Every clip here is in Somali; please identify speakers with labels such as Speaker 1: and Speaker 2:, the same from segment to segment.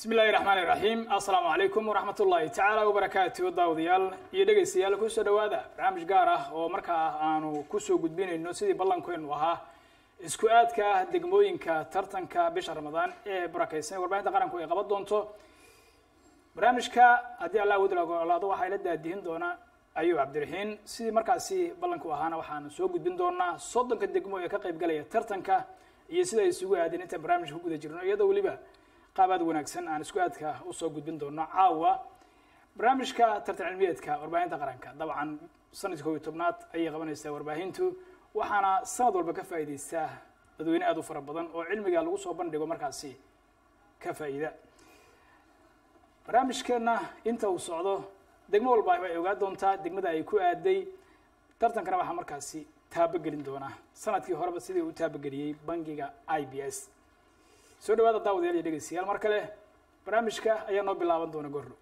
Speaker 1: bismi illahi raxmaan iraxiim assalaamu calaykum waraxmat ullahi tacaala wabarakaatu daawadayaal iyo dhegaystayaal kusoo dhawaada barnaamij gaar ah oo markaa aanu kusoo gudbinayno sidii ballankeenu ahaa isku aadka degmooyinka tartanka bisha ramadaan ee barakaysan warbaahinta qaranku ay qaban doonto barnaamijka haddii allah wadi ogolaado waxaa ila daadihin doona ayub cabdiraxiin sidii markaasi ballanku ahaana waxaanu soo gudbin doonaa soddonka degmo ee ka qayb galaya tartanka iyo sida ay isugu aadeen intaan barnaamijka ku guda jirno iyadoo weliba qaab aad wanaagsan aan isku aadka usoo gudbin doono caawa barnaamijka tartan cilmiyeedka warbaahinta qaranka dabcan sanadka kob iyo tobnaad ayay qabanaysaa warbaahintu waxaana sanad walba ka faa'iidaystaa dadweyne aad u fara badan oo cilmiga lagu soo bandhigo markaasi ka faa'iida barnaamijkeenna inta uu socdo degmo walba ay ogaa doontaa degmada ay ku aaday tartankana waxaa markaasi taabogelin doonaa sanadkii horeba sidii u taabogeliyey bangiga i b s soo dhawaada daawadayaal iyo dhegeystayaal mar kale barnaamijka ayaa noo bilaaban doona gorro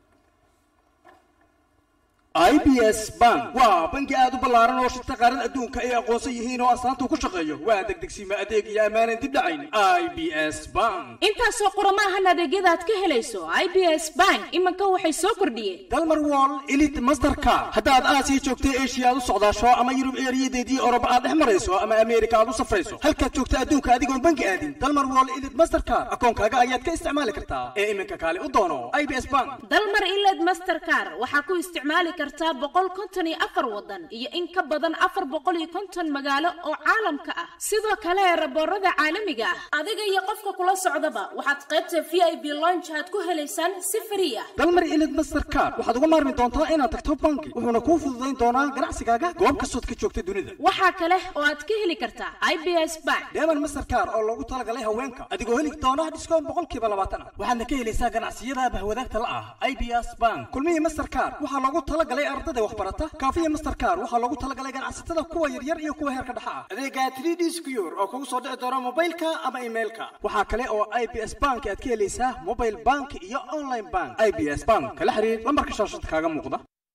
Speaker 2: i b s bank waa bangi aad u ballaaran oo shirta qaaran adduunka ay aqoonsan yihiin oo astaanta ku shaqeeyo waa degdegsiima adeeg iyo ammaanan dib dhacayn i b s bank
Speaker 3: intaasoo qoromaahan adeegyada aad ka helayso i b s bank iminka waxay soo kordhiyeen
Speaker 2: dalmar wall elit mastercard haddaad aasiya joogta eshiya aad u socdaasho ama yurub eeriyadeedii oroba aad dhex marayso ama ameerika aad u safrayso halkaad joogta adduunka adigoon bangi aadin dalmar wall elit mastercard akoonkaaga ayaad ka isticmaali kartaa ee iminka kaale u doono i b s bank
Speaker 3: dalmar iled mastercar waxaa ku isticmaali kartaa boqol konton iyo afar wadan iyo in ka badan afar boqol iyo konton magaalo oo caalamka ah sidoo kale raboorada caalamiga ah adiga iyo qofka kula socdaba waxaad qaybta v i b lonch aad ku helaysaan si frii ah
Speaker 2: dalmar ilid mastercard waxaad uga maarmi doontaa inaad tagto bangi wuxuuna kuu fududayn doonaa ganacsigaaga goob kastood ka joogta dunida
Speaker 3: waxaa kale oo aad ka heli kartaa i b s bank
Speaker 2: deeman mastercard oo loogu talagalay haweenka adigoo heli doona dhiskoon boqolkiiba labaatan ah waxaadna ka helaysaa ganacsiyada bahwadaagta la ah i b s bank kulmihii mastercard waxaa loogu talagalay ardada waxbarata kaafiya mastercard waxaa loogu talagalay ganacsatada kuwa yaryar iyo kuwa heerka dhexa ah adeega 3d secure oo kugu soo dhici doona mobilka ama emailka waxaa kale oo i b s bank aad ka helaysaa mobile bank iyo online bank i b s bank kala xiriir lambarka shaashada kaaga muuqda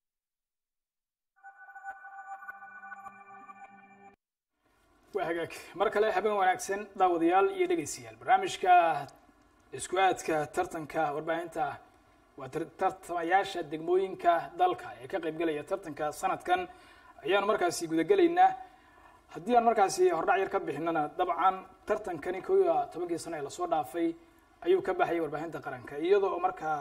Speaker 1: waa hagaag mar kale habeen wanaagsan daawadayaal iyo dhegaystayaal barnaamijka isku aadka tartanka warbaahinta waa tartamayaasha degmooyinka dalka ee ka qayb galaya tartanka sanadkan ayaanu markaasi gudagelaynaa haddii aan markaasi hordhac yar ka bixinana dabcan tartankani koo iyo tobankii sano ee lasoo dhaafay ayuu ka baxayay warbaahinta qaranka iyadoo markaa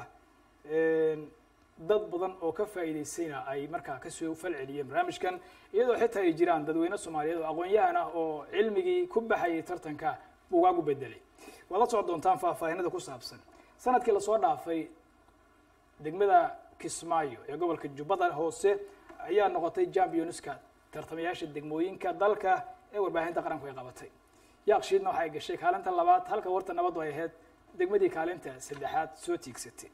Speaker 1: dad badan oo ka faa'iidaysayna ay markaa kasoo falceliyeen barnaamijkan iyadoo xitaa ay jiraan dadweyne soomaaliyeed oo aqoon-yahan ah oo cilmigii ku baxayay tartanka bugaagu bedelay waad la socon doontaan faahfaahinada ku saabsan sanadkii lasoo dhaafay degmada kismaayo ee gobolka jubbada hoose ayaa noqotay championska tartamayaasha degmooyinka dalka ee warbaahinta qaranku ay qabatay yaaqshiidna waxa ay gashay kaalinta labaad halka warta nabadu ay ahayd degmadii kaalinta saddexaad soo tiigsatay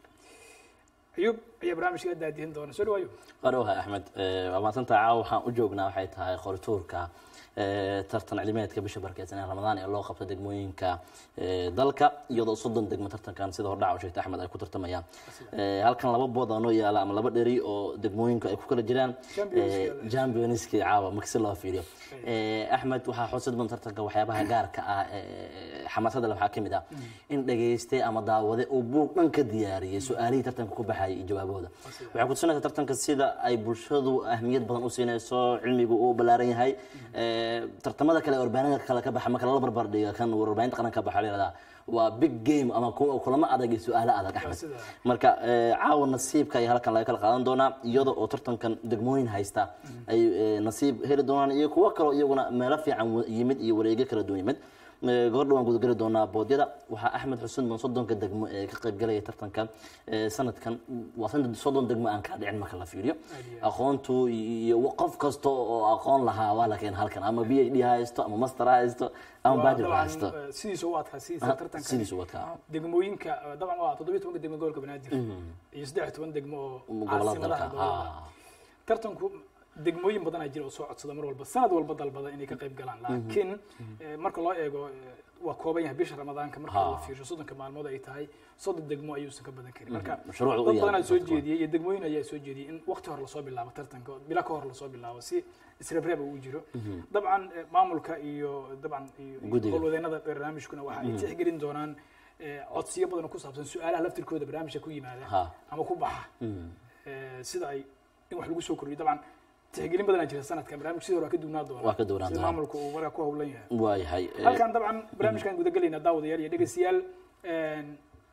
Speaker 1: ayuub ayaa barnaamijka daadihin doona soo dhawaayo
Speaker 4: waadhowahay axmed waa maadsantaa caawa waxaan u joognaa waxay tahay qorituurka tartan cilmiyeedka bisha barkeedsan ee ramadaan ee loo qabto degmooyinka dalka iyadoo soddon degmo tartankan sida hordhaca u sheegtay axmed ay ku tartamayaan halkan laba bood oo noo yaala ama laba dheri oo degmooyinka ay ku kala jiraan championski caawa marka si loo fiiriyo axmed waxaa xusid badan tartanka waxyaabaha gaarka ah xamaasada waxaa ka mid ah in dhageystay ama daawade uu buug dhan ka diyaariyay su-aalihii tartanka ku baxayay iyo jawaabahooda waxay kutusinaysaa tartanka sida ay bulshadu ahmiyad badan u siinayso cilmigu uu ballaaran yahay tartamada kale warbaahinada kale ka baxa marka lala barbar dhiga kan warbaahinta qaranka ka baxa la waa big game ama kulamo adag iyo su-aalo adag axmed marka caawa nasiibka ayaa halkan laga kala qaadan doonaa iyada oo tartankan degmooyin haysta ay nasiib heli doonaan iyo kuwo kaloo iyaguna meelo fiican yimid iyo wareegyo kala duwan yimid gabardha waan gudageli doonaa boodyada waxaa axmed xuseen ban soddonka degmo ee ka qayb galaya tartanka sanadkan waa sanad soddon degmo aan kala dhicin marka la fiiriyo aqoontu iyo qof kasta oo aqoon lahaa waa la keena halkan ama b h d ha haysto ama master ha haysto ama bachelor ha haysto
Speaker 1: sidiisa u adkaa sidiisa tartanka
Speaker 4: sidiisa u adkaa
Speaker 1: degmooyinka dabcan waa toddobiyo tobanka degmo gobolka banaadir iyo saddex iyo toban degmo oo
Speaker 4: gobolada dalka
Speaker 1: caasimadaha gobolada tartanku degmooyin badan aa jira oo soo codsada mar walba sanad walba dalbada inay ka qayb galaan laakiin marka loo eego waa kooban yahay bisha ramadaanka marka la fiirsho soddonka maalmood ay tahay soddon degmo ayuusan ka badan karin marka
Speaker 4: mashruucda u
Speaker 1: dad
Speaker 4: yaala
Speaker 1: badanaa soo
Speaker 4: dadka.
Speaker 1: jeediyey iyo degmooyin ayaa soo jeediyey in waqti hore lasoo bilaabo tartanka bilo ka hor lasoo bilaabo si isreebreeba uu jiro dabcan eh, maamulka iyo dabcan iyo
Speaker 4: Guddiga.
Speaker 1: howlwadeenada barnaamijkuna waxa ay tixgelin doonaan eh, codsiyo badan oo ku saabsan su-aalaha laftirkooda barnaamijka ku yimaada
Speaker 4: Ha.
Speaker 1: ama ku baxa Eh, sida ay in wax lagu soo kordhiyo dabcan tixgelin badanaa jira sanadkan barnaamij sidii hore waa ka duwnaa doona
Speaker 4: Waa ka duwnaan
Speaker 1: sida
Speaker 4: doonaa.
Speaker 1: maamulka uu markaa ku howlan yahay
Speaker 4: waayahay eh,
Speaker 1: halkan dabcan barnaamijkan gudagelaynaa daawadayaal iyo dhegeystayaal een,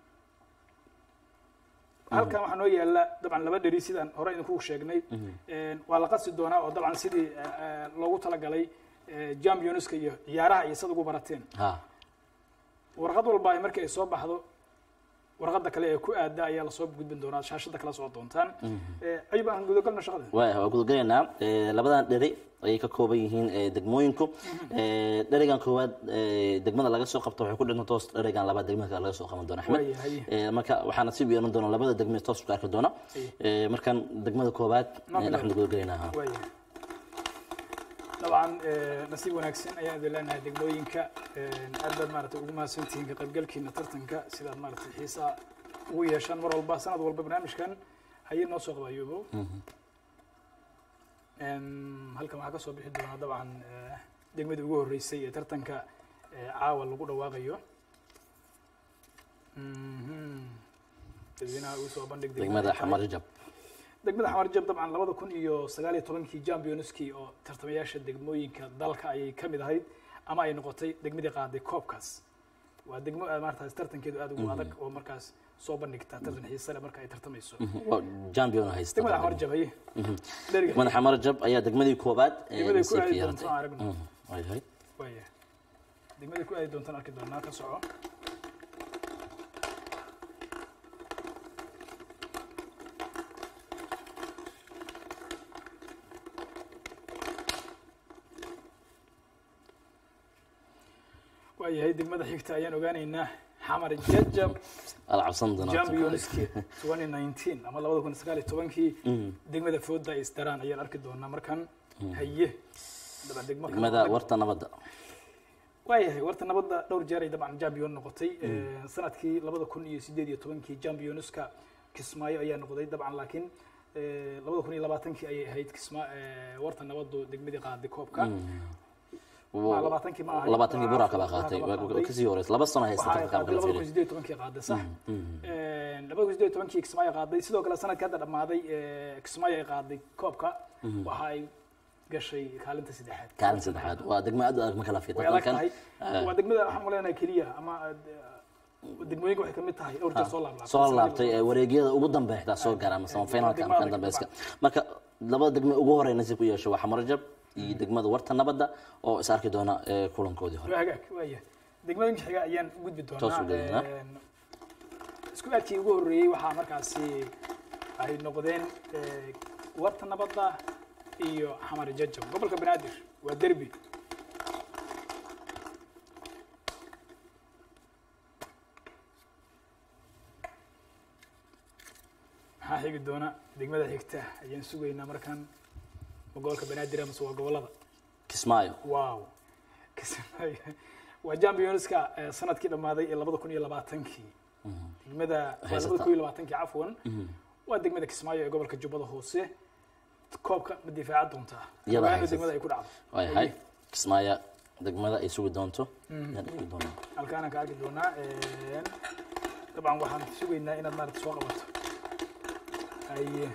Speaker 1: halkan waxaa noo yaala dabcan laba dheri sidaan hore idinku sheegnay een, waa la qasi doonaa oo dabcan sidii eh, eh, loogu talagalay eh, championska iyo ciyaaraha iyo sad ugu barateen
Speaker 4: ha
Speaker 1: warqad walba ay markii ay soo baxdo warqadda kale ee ku aada ayaa lasoo gudbin doonaa shaashada kala soo doontaan Eh, ayub aan gudagalno shaqada
Speaker 4: waaya waa gudagalaynaa Eh, labadan dheri ayay ka kooban yihiin eh, degmooyinku Eh, dherigan koowaad eh, degmada laga soo qabto waxay ku dhinta toos dherigan labaad degmada kale laga soo qaban doona axmed
Speaker 1: Waayahay.
Speaker 4: Eh, marka waxaa nasiib yeelan doona labada degme toos ku arki doona Eh, markan degmada koowaad
Speaker 1: Noo
Speaker 4: eh, axmed gudagalaynaa ha.
Speaker 1: waaya dabcan eh, nasiib wanaagsan ayaan idin leenahay degmooyinka Eh, aad baad maaragtay ugu mahadsantihiin ka qaybgalkiina tartanka sidaad maaragtay xiisaa ugu yeeshaan mar walba sanad walba barnaamijkan hayay noo soo qaba ayubo Em, halkan waxaa ka soo bixi doonaa dabcan eh, degmadii ugu horreysay ee tartanka eh, caawa lagu dhawaaqayo Mhm. dadweynaha ugu soo bandhig
Speaker 4: degmada
Speaker 1: ay tahay.
Speaker 4: xamar jab
Speaker 1: degmada xamar jab dabcan labada kun iyo sagaal iyo tobankii championskii oo tartamayaasha degmooyinka dalka ayay ka mid ahayd ama ay noqotay degmadii qaaday koobkaas waa degmo aad maarataas tartankeedu aad ugu adag oo markaas soo bandhigta tartan xiise leh marka ay tartamayso
Speaker 4: Waa champion haysta
Speaker 1: degmada xamar jab haye dheriga
Speaker 4: degmada xamar jab ayaa degmadii koobaad ee
Speaker 1: degmaday ku
Speaker 4: nasiibka
Speaker 1: aadi
Speaker 4: yeelatay
Speaker 1: doonto aan aragno
Speaker 4: Mhm, waayahay
Speaker 1: waaya degmaday ku aadi doontaan arki doonaa ka soco waayahay degmada xigta ayaan ogaanaynaa xamar jajab
Speaker 4: ala cabsan doonaa
Speaker 1: championski 2019 ama labada kun sagaal iyo tobankii degmada fooda ay isdaraan ayaan arki doonaa markan haye dabcan degmo kale
Speaker 4: degmada
Speaker 1: oo adag.
Speaker 4: warta nabadda
Speaker 1: waayahay warta nabadda dhowr jeer ay dabcan champion noqotay Eh, sanadkii labada kun iyo sideed iyo tobankii championska kismaayo ayaa noqday dabcan laakiin eh, labada kun iyo labaatankii ayay ahayd kisma eh, warta nabaddu degmadii qaaday koobka Ma, labaatankii ma ahayn.
Speaker 4: labaatankii buraa kala
Speaker 1: Buraa
Speaker 4: qaatay
Speaker 1: kala
Speaker 4: waa
Speaker 1: qaatay.
Speaker 4: kasii horeysa laba sano haysta
Speaker 1: waxaa ay
Speaker 4: tartanka
Speaker 1: qaaday
Speaker 4: kala
Speaker 1: labada kun
Speaker 4: fiilay
Speaker 1: sideed iyo tobankii qaaday sax labada kun sideed iyo tobankii kismaayo qaaday sidoo kale sanadkii hadda dhammaaday eh, kismaayo ay qaaday koobka waxa ay gashay kaalinta saddexaad
Speaker 4: kaalin saddexaad waa degmo aad u adag ma kala fiir
Speaker 1: way adag
Speaker 4: tartankan
Speaker 1: tahay waa degmada waxaan maleynayaa keliya ama eh, degmooyinka waxay kamid tahay dhowr jeer soo laablaabtay
Speaker 4: soo laabtay ee wareegyada ugu dambeexda soo gara ama semifinalka ama kan dambeyska marka labada degmo ugu horey nasiib ku yeesho waa xamarjab iyo degmada warta nabadda oo is arki doona ee kulankoodii hore
Speaker 1: waa hagaag waaya degmooyinka xiga ayaan u gudbi
Speaker 4: Toos
Speaker 1: doonaa
Speaker 4: u gudbinaa.
Speaker 1: Een, isku aadkii ugu horreeyey waxaa markaasi ay noqdeen eh, warta nabadda iyo xamar jajab gobolka banaadir waa derbi maxaa xigi doona degmada xigta ayaan sugaynaa markaan ma gobolka banaadir amase waa gobolada
Speaker 4: kismaayo
Speaker 1: wow Kismaayo. waa championska eh, sanadkii dhammaaday ee labada kun iyo labaatankii degmada waa
Speaker 4: Haysata.
Speaker 1: labada kun iyo labaatankii cafwan waa degmada kismaayo ee gobolka jubbada hoose koobka ma difaaca doontaa
Speaker 4: Iyada
Speaker 1: Ogaano
Speaker 4: haysata.
Speaker 1: degmada ay ku dhacdo
Speaker 4: waayahay kismaayo degmada ay sugi doonto yaan sugi doonaa
Speaker 1: halkaanaan ka arki doonaa Een, dabcan waxaan sugaynaa inaad maarata soo qabato haye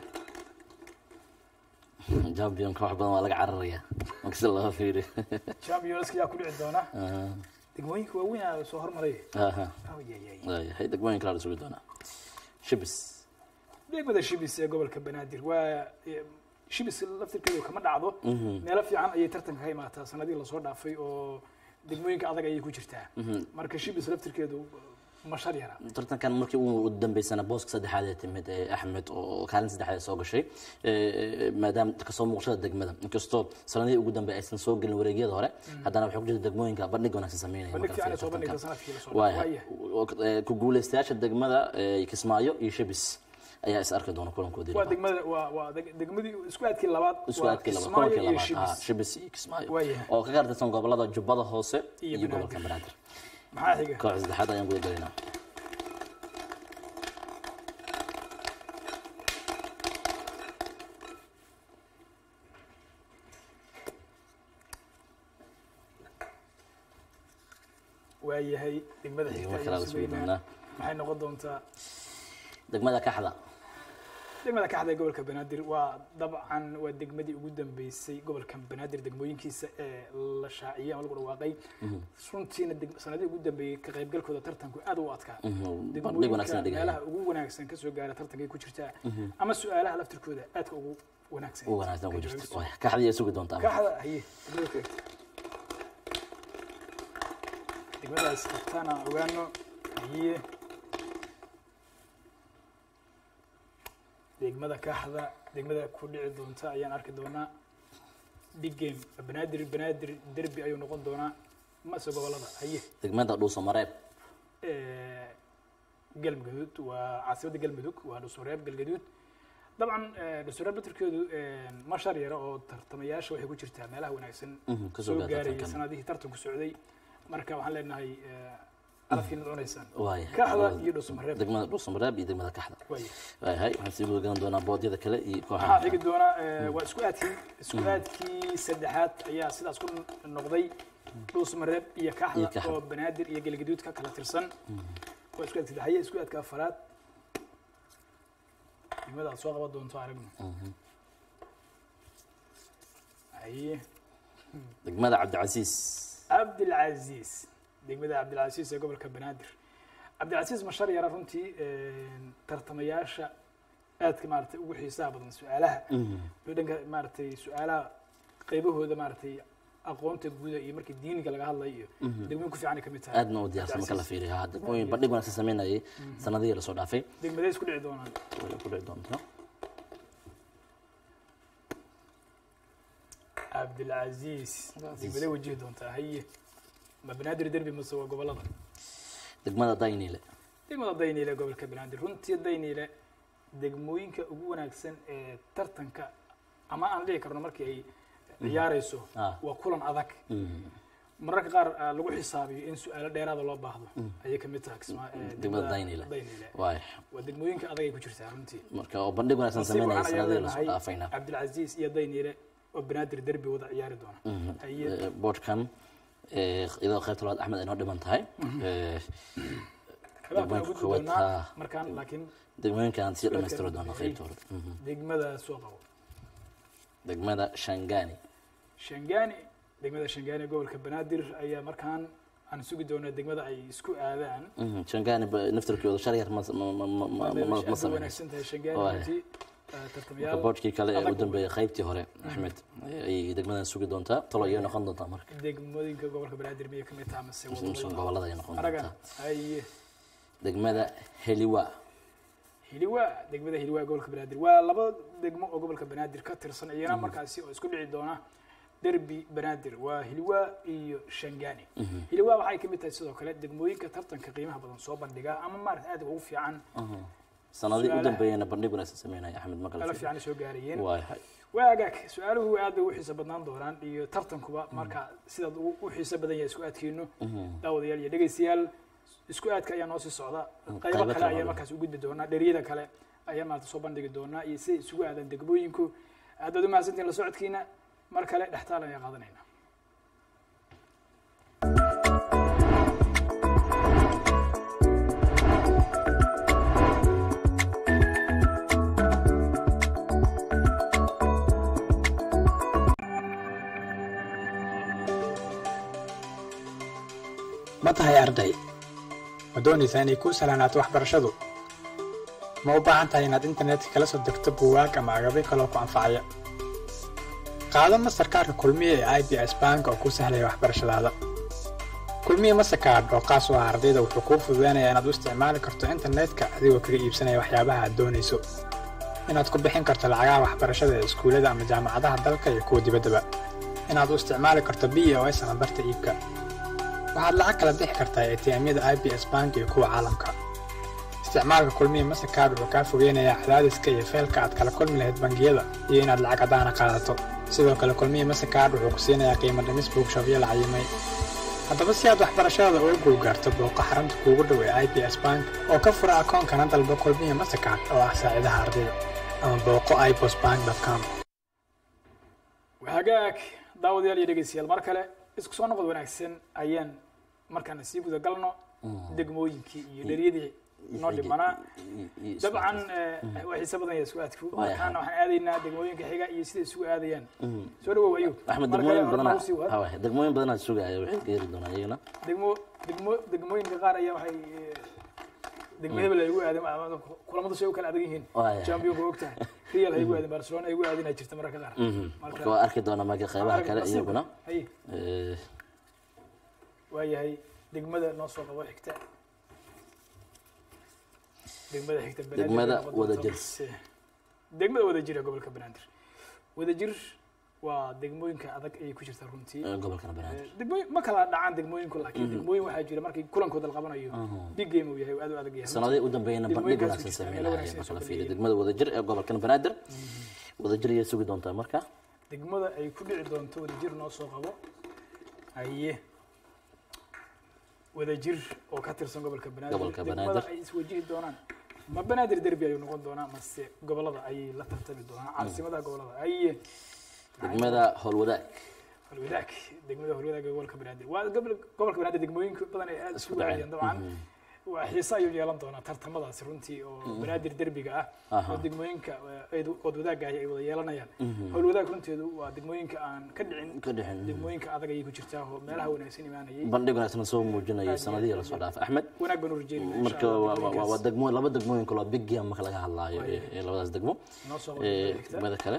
Speaker 4: championka wax badan waa laga cararaya marka si loo fiiriyo
Speaker 1: championska yaa ku dhici doona degmooyinka waaweyn aa soo hormaray
Speaker 4: aha
Speaker 1: Ayayay.
Speaker 4: waayahay degmooyinka la sugi doonaa shibis
Speaker 1: degmada shibis ee gobolka banaadir waa eh, shibis laftirkeedu kama dhacdo meelo fiican ayay tartanka ka imaataa sanadihii lasoo dhaafay oo degmooyinka adag ayay ku jirtaa marka shibis laftirkeedu ma shar yara
Speaker 4: tartankan markii uu dambeysana booska saddexaad ee timid ee axmed oo kaalin saddexaad soo gashay ee, maadaama kasoo muuqashada degmada inkastoo sanadihii ugu dambe aysan soo gelin wareegyada hore haddana waxay ku jirta degmooyinka bandhig wanaagsan sameynaya
Speaker 1: bandhig
Speaker 4: marka
Speaker 1: fiican ay soo
Speaker 4: tartankan.
Speaker 1: bandhigta sanadkii lasoo
Speaker 4: waaya
Speaker 1: dhaafay Waaya.
Speaker 4: ku guuleystayaasha degmada ee, kismaayo iyo shibis ayaa is arki doona kulankoodii
Speaker 1: waa
Speaker 4: labaad.
Speaker 1: degmada waa waa deg- degmadii isku aadkii labaad
Speaker 4: isku
Speaker 1: waa
Speaker 4: aadkii laba
Speaker 1: Kismaayo
Speaker 4: kulankii
Speaker 1: iyo
Speaker 4: labaad ah,
Speaker 1: shibis
Speaker 4: shibis iyo kismaayo
Speaker 1: Waayahay.
Speaker 4: oo ka gartirsan gobolada jubbada hoose
Speaker 1: Iyo
Speaker 4: iyo gobolka
Speaker 1: Banaadir.
Speaker 4: banaadir
Speaker 1: maxaa xiga
Speaker 4: koox saddexaad ayaan guda gelaynaa
Speaker 1: waayahay degmada xigta
Speaker 4: degmo
Speaker 1: ayaan
Speaker 4: kale la sugi
Speaker 1: sugaynaa.
Speaker 4: doonaa
Speaker 1: maxay noqon doontaa
Speaker 4: degmada kaxda
Speaker 1: degmada kaxda ee gobolka banaadir waa dabcan waa degmadii ugu dambeysay gobolka banaadir degmooyinkiisa ee la shaaciyey ama lagu dhawaaqay runtiina deg- sanadihii ugu dambeeyey ka qaybgalkooda tartanku aad u adkaa
Speaker 4: bandhig
Speaker 1: degmooyinka
Speaker 4: wanaagsan dhigaya
Speaker 1: meelaha ugu wanaagsan kasoo gaara tartankay ku jirtaa ama su-aalaha laftirkooda aadka ugu wanaagsan
Speaker 4: ugu wanaagsan
Speaker 1: ka
Speaker 4: ku jirto
Speaker 1: jawaabista.
Speaker 4: Waay, kaxdii ay sugi doontaa
Speaker 1: kaxda haye degmada ku xigta degmadaas qabtaana ogaano haye degmada kaxda degmada ku dhici doonta ayaan arki doonaa big game banaadir banaadir derby ayuu noqon doonaa mase gobolada haye
Speaker 4: degmada dhuuso mareeb
Speaker 1: Eh, galmudug waa caasimadda galmudug waa dhusureeb galgaduud dabcan eh, dhusureeb batirkeedu ma shar yara oo tartamayaasha waxay ku jirtaa meelaha wanaagsan
Speaker 4: Mhm, kasoo
Speaker 1: soo
Speaker 4: gaara
Speaker 1: gaarayay
Speaker 4: tartankan.
Speaker 1: sanadihii tartanku socday marka waxaan leenahay alafkiina cunaysaan
Speaker 4: waaya
Speaker 1: kaxda iyo dhusumareeb
Speaker 4: degmada dhuuso mareeb iyo degmada kaxda
Speaker 1: waaya
Speaker 4: waayahay waxaan sii wadagan doonaa boodyada kale iyo
Speaker 1: waxaa
Speaker 4: kooxaha
Speaker 1: xigi doona eh, waa isku aadkii isku aadkii saddexaad ayaa sidaas ku noqday dhuusmareeb iyo
Speaker 4: Iyo
Speaker 1: kaxda
Speaker 4: Kaxda.
Speaker 1: oo banaadir iyo galgaduud ka kala tirsan waa isku aadka saddexaye isku aadka afaraad degmada aad soo qaban doonto aragno haye
Speaker 4: degmada cabdicasiis
Speaker 1: cabdilcaziiz degmada cabdilcaziiz ee gobolka banaadir cabdilcaziiz mashar yara runtii tartamayaasha aadka maaragtay ugu xiisaha badan su-aalaha iyo dhanka maaragtay su-aalaha qaybahooda maaragtay aqoonta guuda iyo markii diiniga laga hadlayo iyo degmooyin ku fiican ay ka mid tahay
Speaker 4: aadna u diyaarsan marka la fiiriyo ha degmooyin bandhig wanaagsan sameynayay sanadihii lasoo dhaafay
Speaker 1: degmadee isku dhici doonaan
Speaker 4: way ku dhici doontaa
Speaker 1: cabdilcaziiz degmadee wajihi doontaa haye ma banaadir derbi mase waa gobolada
Speaker 4: degmada daynile
Speaker 1: degmada dayniile ee gobolka banaadir runtii dayniile degmooyinka ugu wanaagsan ee tartanka ama aan dhihi karno markii ay ciyaarayso
Speaker 4: Ah.
Speaker 1: waa kulan adag mararka qaar ah, lagu xisaabiyo in su-aalo dheeraada loo baahdo ayay ka mid tahay kismaa ee
Speaker 4: degmada daynile
Speaker 1: dayniile
Speaker 4: waay
Speaker 1: waa degmooyinka adag ay ku jirtaa runtii
Speaker 4: marka oo bandhig wanaagsan
Speaker 1: nasiib
Speaker 4: sameynayay
Speaker 1: waxaan ayaan
Speaker 4: sanadihii lasoo
Speaker 1: leenahay
Speaker 4: dhaafayna
Speaker 1: cabdilcaziiz iyo dayniile oo banaadir derbi wada ciyaari doona haye
Speaker 4: Eh, boodhkan eh, iyadoo qaybta labaad axmed ay noo dhiman tahay Eh,
Speaker 1: xabaabkan
Speaker 4: degmooyinka
Speaker 1: ugu
Speaker 4: kuwaad,
Speaker 1: doonaa
Speaker 4: ah.
Speaker 1: markaan laakiin
Speaker 4: degmooyinkaan sii dhammaystiri doona qaybta hore Mhm.
Speaker 1: degmada soo qabo
Speaker 4: degmada shangani
Speaker 1: shangani degmada shangani gobolka banaadir ayaa markaan aan sugi doonaa degmada ay isku aadaan
Speaker 4: Mhm, shangani ba- naftirkooda shar yar ma ma- ma- ma- ma- ma- ma
Speaker 1: aad bay
Speaker 4: sameynayso
Speaker 1: wanaagsan tahay shangani
Speaker 4: Waay.
Speaker 1: runtii eh,
Speaker 4: marka
Speaker 1: tartamayaal
Speaker 4: boodhkii kale ee u
Speaker 1: adag
Speaker 4: dambeeyay qaybtii hore axmed ayay degmadan sugi doontaa talo ayay noqon doontaa marka
Speaker 1: degmooyinka gobolka banaadir miyay kamid tahay mase
Speaker 4: Mise
Speaker 1: wadada
Speaker 4: gobolada ay noqon
Speaker 1: aragan
Speaker 4: doontaa
Speaker 1: haye
Speaker 4: degmada heliwa
Speaker 1: hiliwa degmada hiliwa gobolka banaadir waa laba degmo oo gobolka banaadir ka tirsan iyana markaasi oo isku dhici doona derbi banaadir waa hiliwa iyo shangani hiliwa waxay kamid tahay sidoo kale degmooyinka tartanka qiimaha badan soo bandhiga ama maarata aad ugu fiican
Speaker 4: sanadii u
Speaker 1: Su'aalaha.
Speaker 4: dambeeyana bandhig wanaagsan sameynaya axmed
Speaker 1: ala
Speaker 4: maqal
Speaker 1: fiican soo gaarayeen
Speaker 4: waayahay
Speaker 1: waa agaag su-aaluhu aad bay u xiiso badnaan doonaan iyo tartankuba marka sidaad u u xiiso badan yahay isku aadkeenu daawadayaal iyo dhegaystayaal isku aadka ayaa noo sii socda qaybo
Speaker 4: qaybo
Speaker 1: kale
Speaker 4: kale
Speaker 1: ayaa
Speaker 4: oo
Speaker 1: markaas u gudbi doonaa dheriyada kale ayaa maarata soo bandhigi doonaa iyo siday isugu aadaan degmooyinku aad baad u mahadsantihin la socodkiina mar kale dhextaal ayaa qaadanayna
Speaker 5: ma tahay arday ma doonaysaa inay kuu salaanaato waxbarashadu ma u baahan tahay inaad internetka kala soo degto buugaag ama agabyo kaloo ku anfacaya qaado mastarkaarka kulmiye ee i b s bank oo kuu sahlaya waxbarashadaada kulmiye mastercard oo qaas u ah ardayda wuxuu kuu fududeynayaa inaad u isticmaali karto internetka adigoo kaga iibsanaya waxyaabaha aad doonayso inaad ku bixin karto lacagaha waxbarashada ee iskuullada ama jaamacadaha dalka iyo kuwa dibaddaba inaad u isticmaali karto b o s ama barta iibka waxaad lacag kala bixi kartaa atm-yada i b s bank iyo kuwa caalamka isticmaalka kulmiye mastercard wuxuu kaa fogeynayaa cadaadiska iyo feelka aad kala kulmi lahayd bangiyada iyo inaad lacag caddaana qaadato sidoo kale kulmiye mastercard wuxuu ku siinayaa qiimo dhimis buugshabyo la cayimay haddaba si aad waxbarashadada uga guulgaarto booqo xarunta kuugu dhow ee i b s bank oo ka fura akoonkana dalba kulmiye mastercard oo ah saacidaha ardayda ama booqo ibosbank com
Speaker 1: hagaag daawadayaal iyo dhegeystayaal mar kale isku soo noqod wanaagsan ayaan markaan sii guda galno degmooyinkii iyo dheriyadii noo dhimanaa dabcan eh, waa xiise badan yahay isku-aadku
Speaker 4: Waayahay.
Speaker 1: markaana waxaan aadaynaa degmooyinka xiga iyo siday isugu aadayaan soo dhawow ayuub
Speaker 4: axmed
Speaker 1: Mar kale
Speaker 4: degmooyin
Speaker 1: hore
Speaker 4: badanaa
Speaker 1: noo sii wad.
Speaker 4: ha waay degmooyin badanaa sugaya waxay ka heli doonaa iyagana
Speaker 1: degmo degmo degmooyinka qaar ayaa waxay eh, degmo hebel ay ugu aadeen ama kulamadu say u kala adag yihiin
Speaker 4: Waayahay.
Speaker 1: championka og tahay real ay ugu aadeen barcelona ay ugu aadinaa jirta mararka qaar
Speaker 4: marka waa arki doonaa marka qeybaha kale iyaguna
Speaker 1: haye
Speaker 4: Eh,
Speaker 1: waayahay degmada noo soo qabo xigta degmada xigta Banaadir
Speaker 4: Degmada
Speaker 1: ay noqon doonto
Speaker 4: Wadajir.
Speaker 1: mise- degmada wadajir ee gobolka banaadir wadajir waa degmooyinka adag ayay ku jirtaa runtii
Speaker 4: eh, gobolkana banaadir
Speaker 1: degmooyin ma kala dhacaan degmooyinku laakiin degmooyin waxaa jira markii kulankooda la qabanayo big game uu yahay aad u adag yahay
Speaker 4: sanadihii u dambeeyana bandhig
Speaker 1: Degmooyinkaas
Speaker 4: wanaagsan
Speaker 1: ku jirta,
Speaker 4: sameynaya
Speaker 1: wanaagsan
Speaker 4: marka la
Speaker 1: soo
Speaker 4: fiiriyo
Speaker 1: bandhigaya.
Speaker 4: degmada wadajir ee gobolkan banaadir wadajir ayay sugi doontaa marka
Speaker 1: degmada ay ku dhici doonto wadajir noo soo qabo haye wadajir oo ka tirsan gobolka banaadir
Speaker 4: Gobolka
Speaker 1: degmada
Speaker 4: Banaadir.
Speaker 1: ay iswajihi doonaan ma banaadir derbi ayuu noqon doonaa mase gobolada ayay la tartami doonaan caasimadaha gobolada haye
Speaker 4: degmada howlwadaag
Speaker 1: holwadaag degmada holwadaag ee gobolka banaadir waa gobol- gobolka banaadir degmooyinka badan ay aad isugu
Speaker 4: dhaceen.
Speaker 1: dhacayaan dabcan waa xiise ayuu yeelan doonaa tartamadaasi runtii oo banaadir derbiga ah
Speaker 4: Aha.
Speaker 1: oo degmooyinka eh, ay ood wadaagga ay wada yeelanayaan howlwadaag runteedu waa degmooyinka aan ka dhicin
Speaker 4: ka dhixin
Speaker 1: degmooyinka adag ayay ku jirtaa oo meelaha wanaagsan imaanayay
Speaker 4: bandhig wanaagsan soo muujinayay sanadihii lasoo dhaafay axmed
Speaker 1: wanaag baan u rajeynayna
Speaker 4: marka waa- waa waa- waa degmo laba degmooyin kaloo big game marka laga hadlaayo ee ee labadaas degmo
Speaker 1: noo soo
Speaker 4: Ee,
Speaker 1: qabo xigta
Speaker 4: degmada kale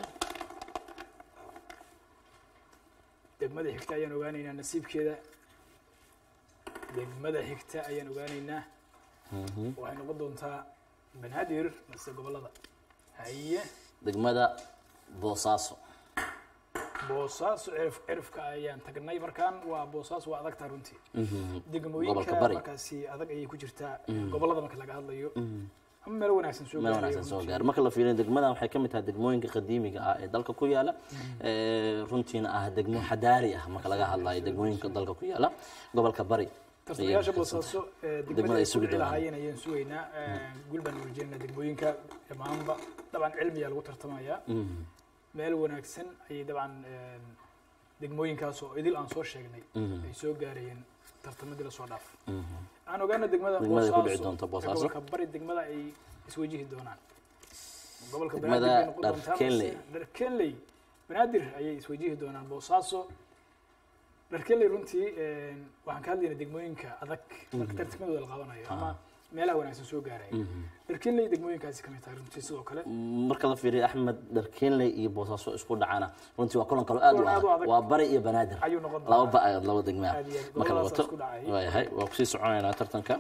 Speaker 1: degmada xigta ayaan ogaanaynaa nasiibkeeda degmada xigta ayaan ogaanaynaa waxay noqon doontaa banaadir mase gobolada haye
Speaker 4: degmada boosaaso
Speaker 1: boosaaso cirif cirifka ayaan tagnay markaan waa boosaaso waa adagtaa runtii
Speaker 4: Gobolka
Speaker 1: degmooyinka
Speaker 4: Bari.
Speaker 1: markaasi adag ayay ku jirtaa gobolada marka laga hadlayo ama meel wanaagsan soo
Speaker 4: meel
Speaker 1: gaarayo
Speaker 4: wanaagsan soo
Speaker 1: runtii.
Speaker 4: gaar marka la fiiriyo degmadan waxay ka mid tahay degmooyinka qadiimiga ah ee dalka ku yaala ee runtiina ah degmo xadaari ah marka laga hadlayo degmooyinka dalka ku yaala gobolka bari
Speaker 1: tartamayaasha
Speaker 4: ayay
Speaker 1: boosaaso ee
Speaker 4: Degmada
Speaker 1: degmada
Speaker 4: ay
Speaker 1: ay
Speaker 4: sugi
Speaker 1: sugi
Speaker 4: doonaan.
Speaker 1: lahaayeen ayaan sugaynaa guul baan urjeynaa degmooyinka dhammaanba dabcan cilmiyaa lagu tartamayaa meel wanaagsan ayay dabcan een, degmooyinkaas oo idil aan soo sheegnay ay soo gaarayeen tartamadii lasoo dhaaf aan ogaana degmada
Speaker 4: Degmada ay ku dhici
Speaker 1: Boosaaso,
Speaker 4: doonto
Speaker 1: ee
Speaker 4: Boosaaso.
Speaker 1: gobolka bari degmada ay iswajihi doonaan gobolka
Speaker 4: Degmada
Speaker 1: Banaadir bay noqon doontaa,
Speaker 4: Dharkenley.
Speaker 1: mase Dharkenley banaadir ayay iswajihi doonaan boosaaso dharkenley runtii een, waxaan ka hadlaynaa degmooyinka adag marka tartamadooda la qabanayo ama meelaha wanaagsan soo gaaraya dharkenley degmooyinkaasi kamid tahay runtii sidoo kale
Speaker 4: marka la fiiriyo axmed dharkeenley iyo boosaaso isku dhacana runtii waa kulan kaloo aad u
Speaker 1: Kulan aad u
Speaker 4: adag
Speaker 1: adag.
Speaker 4: waa bari iyo banaadir
Speaker 1: ayuu noqon
Speaker 4: laba
Speaker 1: doonaa
Speaker 4: ba laba degmaa
Speaker 1: Aad iyo aad.
Speaker 4: marka la
Speaker 1: Goboladaas
Speaker 4: wato
Speaker 1: isku dhacay.
Speaker 4: waayahay waa kusii soconaynaa tartanka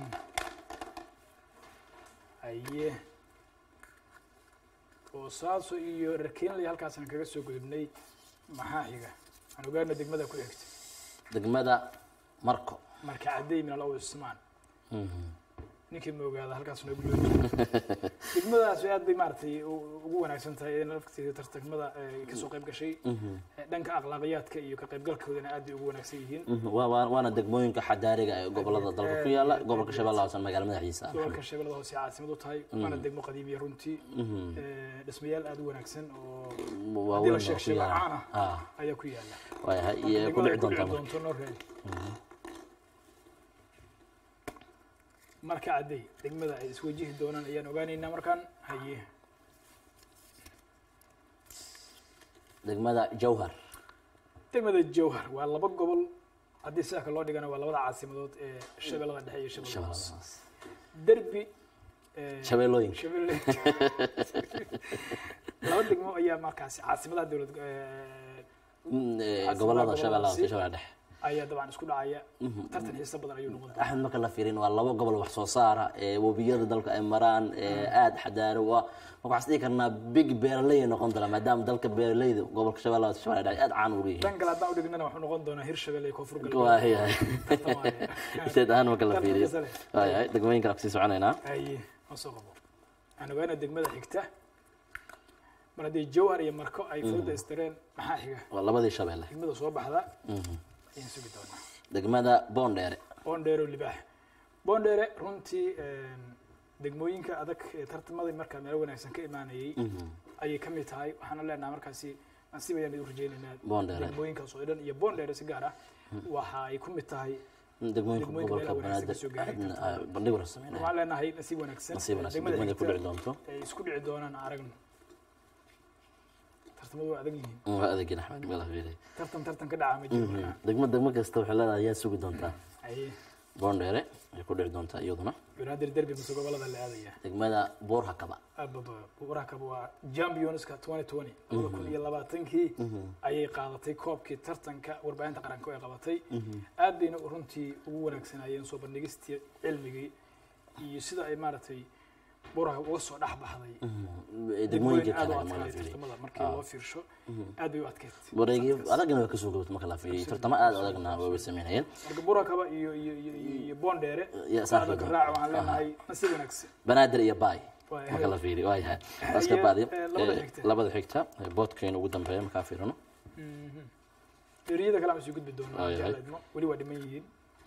Speaker 1: haye boosaaso iyo dharkenley halkaasaan kaga soo gudubnay maxaa xiga aan ogaana degmada ku xigta
Speaker 4: degmada marco
Speaker 1: marka cadday min al ismaan
Speaker 4: Mhm.
Speaker 1: ninkii ma ogaada halkaas noogu loo jiro degmadaas aad bay maaragtay u- ugu wanaagsan tahay in lafteeda tartamada ay kasoo qayb gashay Eh, dhanka akhlaaqiyaadka iyo ka qaybgalkoodana aad bay ugu wanaagsan yihiin
Speaker 4: Mhm. Waa- waa- waana degmooyinka xadaariga ee gobolada dalka ku yaala gobolka shabeellaha hoose magaala madaxiisa ah.
Speaker 1: gobolka shabeellada hoose caasimad u tahay waana degmo qadiimiya runtii Eh, dhismayaal aad u wanaagsan oo
Speaker 4: waa
Speaker 1: haddii la
Speaker 4: weyn oo
Speaker 1: sheeg
Speaker 4: ku
Speaker 1: sheego
Speaker 4: yaala
Speaker 1: caan ah
Speaker 4: Ah,
Speaker 1: ayaa ku yaala
Speaker 4: waayahay
Speaker 1: Marka
Speaker 4: iyo ku
Speaker 1: degmada ay
Speaker 4: dhici doontaa marka
Speaker 1: doonto noo raadi marka cadday degmada ay iswajihi doonaan ayaan ogaanaynaa markaan haye
Speaker 4: degmada jawhar
Speaker 1: degmada jowhar waa laba gobol haddii sidaa kale loo dhigana waa labada caasimadood ee shabeellada dhexe iyo shabeellada hoose
Speaker 4: Shabeellaha hoose.
Speaker 1: derbi eh,
Speaker 4: shabeellooyinka
Speaker 1: shabeelle laba degmo ayaa markaasi caasimadaha dowlad eh,
Speaker 4: Mm, eh,
Speaker 1: Caasimadaha
Speaker 4: gobolada shabeellaha hoose iyo
Speaker 1: goboladaasi.
Speaker 4: shabeellaha dhexe
Speaker 1: ayaa dabcan isku dhacaya tartan xiiso badan ayuu noqon doonaa
Speaker 4: axmed marka la fiirin waa laba gobol wax soo saara ee webiyada dalka ay maraan ee aad xadaaro waa marka waxaan dhihi karnaa big beeraley ay noqon doonaa maadaama dalka beeraleyda gobolka shabeellaha hoose shabeellaha dhexe aad caan ugu yihiin
Speaker 1: dhan kale haddaan u dhignana wuxuu noqon doonaa hirshabelle iyo koonfur
Speaker 4: waayahay
Speaker 1: Tartamaya.
Speaker 4: inteed ahaan marka la
Speaker 1: Tartan
Speaker 4: fiiriyo
Speaker 1: xiiso leh.
Speaker 4: waayahay degmooyinka aan kusii soconaynaa
Speaker 1: haye ma soo qabo aan ogaana degmada xigta mar haddii jowhar iyo marko ay fooda istireen maxaa xiga
Speaker 4: waa labadii shabeelle
Speaker 1: degmada soo baxda ayaan sugi doonaa
Speaker 4: degmada boondheere
Speaker 1: boondheero libaax boondheere runtii degmooyinka adag ee tartamadii markaa meel wanaagsan ka imaanayay ayay ka mid tahay waxaana leenahay markaasi nasiib ayaan idin rajeynaynaa
Speaker 4: Boondheere.
Speaker 1: degmooyinkaas oo dhan iyo boondheere si gaar ah waxa ay ku mid tahay
Speaker 4: degmooyinka
Speaker 1: degmooyinka
Speaker 4: gobolka
Speaker 1: meelaha wanaagsan
Speaker 4: banaadir
Speaker 1: kasoo gaaray
Speaker 4: aadna ay bandhig wara sameynaya
Speaker 1: waxaan leenahay nasiib wanaagsan
Speaker 4: nasiib wanaagsan
Speaker 1: degmada
Speaker 4: degmada ku
Speaker 1: xigta
Speaker 4: dhici doonto
Speaker 1: ay isku dhici doonaan aragno tartamadu waa adag yihiin
Speaker 4: waa adeegin axmed meel fiiray
Speaker 1: tartan tartan ka dhaca ma jiro markaa
Speaker 4: degmo degmo kasta waxay leedahay yaa sugi doontaa
Speaker 1: Aye.
Speaker 4: boondheere ay ku dhici doontaa iyaduna
Speaker 1: banaadir derby mase gobolada la aadaya
Speaker 4: degmada buur hakaba
Speaker 1: ababa buurakaba waa championska 2020 labada kun iyo labaatankii ayay qaadatay koobkii tartanka warbaahinta qaranka ay qabatay aad bayna runtii ugu wanaagsanayeen soo bandhigistii cilmigii iyo sida ay maaragtay buuraka uga soo dhex baxday
Speaker 4: degmooyinka
Speaker 1: aad u
Speaker 4: kale marka la
Speaker 1: adkaayay
Speaker 4: fiiriyo
Speaker 1: tartamada markii loo fiirsho aad bay u adkayd
Speaker 4: wareegii adagna waa kasoo gabatay marka la fiiriyo tartamo aad adagna way sameynayeen
Speaker 1: marka buurakaba iyo iyo iyo iyo iyo boondheere
Speaker 4: Iyo saaxiib
Speaker 1: aadaka
Speaker 4: doon.
Speaker 1: raac waxaan leenahay nasiib wanaagsan
Speaker 4: banaadir iyo baay
Speaker 1: Waay.
Speaker 4: marka la fiiriyo waa yahay waaska
Speaker 1: Iyo,
Speaker 4: baadi
Speaker 1: eh, labada xigta.
Speaker 4: labada xigta eh, boodkeena ugu dambeeya markaa fiirino
Speaker 1: eriyada kale aan sii gudbi doonaa
Speaker 4: Waay,
Speaker 1: haddii
Speaker 4: waay.
Speaker 1: alla idmo. weli waa dhiman yihiin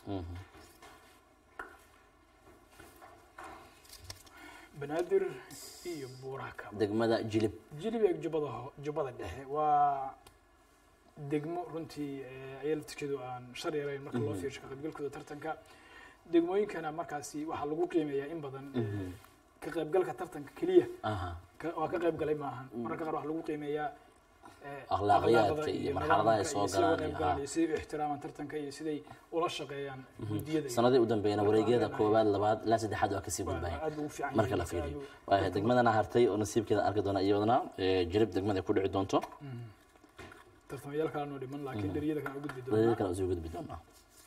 Speaker 1: banaadir iyo buurakaba
Speaker 4: degmada jilib
Speaker 1: jilibeg jubbada ho- jubbada dhexe waa degmo runtii eh, ayaa laftirkeedu aan shar yarayn marka loo fiirsho ka qaybgalkooda tartanka degmooyinkana markaasi waxaa lagu qiimeeyaa in badan eh, ka qaybgalka tartanka keliya
Speaker 4: aha
Speaker 1: ka- waa ka qayb galay maahan mararka qaar waxaa lagu qiimeeyaa eh,
Speaker 4: Akhlaaqiyaadka
Speaker 1: akhlaaqda
Speaker 4: iyo
Speaker 1: nidaamka
Speaker 4: marxaladaha ay
Speaker 1: iyo
Speaker 4: soo
Speaker 1: siday uga
Speaker 4: galaan
Speaker 1: qayb
Speaker 4: iyo
Speaker 1: galaan
Speaker 4: haa.
Speaker 1: iyo siday u ixtiraamaan tartanka iyo siday ula shaqeeyaan guddiyada iyo-
Speaker 4: sanadii u dambeeyana wareegyada koowaad labaad ilaa saddexaad waa kasii
Speaker 1: waa
Speaker 4: gudbayeen
Speaker 1: aad ugu fiican
Speaker 4: marka
Speaker 1: yihiin,
Speaker 4: la fiiriyo
Speaker 1: aad u-
Speaker 4: waayahay degmadana hartay oo nasiibkeeda arki doona iyadana eh, jilib degmada ay ku dhici doonto
Speaker 1: tartamayaal kale noo dhiman laakiin dheriyada kale aan u gudbi
Speaker 4: wareegyada
Speaker 1: doonaa
Speaker 4: kale usii gudbi doonaa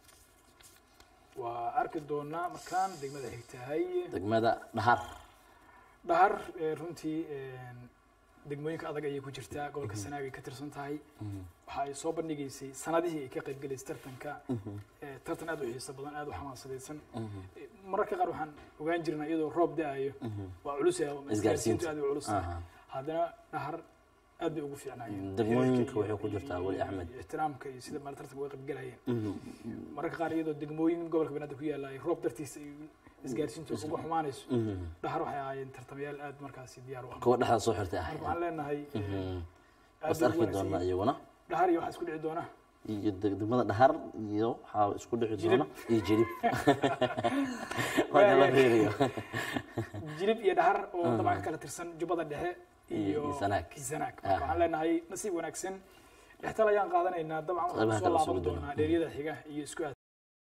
Speaker 1: waa arki doonaa markaan degmada xigtahay
Speaker 4: degmada dhahar
Speaker 1: dhahar eh, runtii eh, degmooyinka adag ayay ku jirtaa gobolka sanaag ay ka tirsan tahay waxa ay soo bandhigaysay sanadihii ay ka qayb galaysay tartanka eh, tartan aad u xiiso badan aad u xamaasadaysan Eh, mararka qaar waxaan ogaan jirnaa iyadoo roob da-ayo waa culus yahay, isgaarsiintu aad u culus tahay.
Speaker 4: Aha.
Speaker 1: haddana dhahar aad bay ugu fiicnaayeen
Speaker 4: Degmooyinka
Speaker 1: Heerka iyo-
Speaker 4: waxay ku jirtaa
Speaker 1: iyo-
Speaker 4: weli
Speaker 1: iyo-
Speaker 4: Axmed.
Speaker 1: iyo ixtiraamka iyo sida maal tartanka uga qayb galayeen mararka qaar iyadoo degmooyin gobolka banaadir ku yaala ay roob dartiisa ay isgaarsiintu uga xumaanayso dhahar waxay ahaayeen tartamayaal aad markaasi diyaar u ah
Speaker 4: kuwa dhexda soo xirtay
Speaker 1: marka
Speaker 4: ahayd
Speaker 1: waxaan leenahay eh, aad
Speaker 4: was
Speaker 1: bay ugu
Speaker 4: arki
Speaker 1: wanaagsan
Speaker 4: doonaa
Speaker 1: yihiin.
Speaker 4: iyaguna
Speaker 1: dhahar iyo waxaa isku dhici doona
Speaker 4: iyo deg- degmada dhahar iyo waxaa isku dhici doona iyo jilib marka la fiiriyo
Speaker 1: jilib iyo dhahar oo dabcan ka kala tirsan jubbada dhexe iyo
Speaker 4: iyo Sanaag.
Speaker 1: iyo sanaag
Speaker 4: Ah.
Speaker 1: marka waxaan leenahay nasiib wanaagsan dhextal ayaan qaadanaynaa dabcan waxaan
Speaker 4: Qaybaha
Speaker 1: soo
Speaker 4: kale
Speaker 1: laaban
Speaker 4: isugu
Speaker 1: doonaa
Speaker 4: doonaa.
Speaker 1: dheeryada xiga iyo isku aad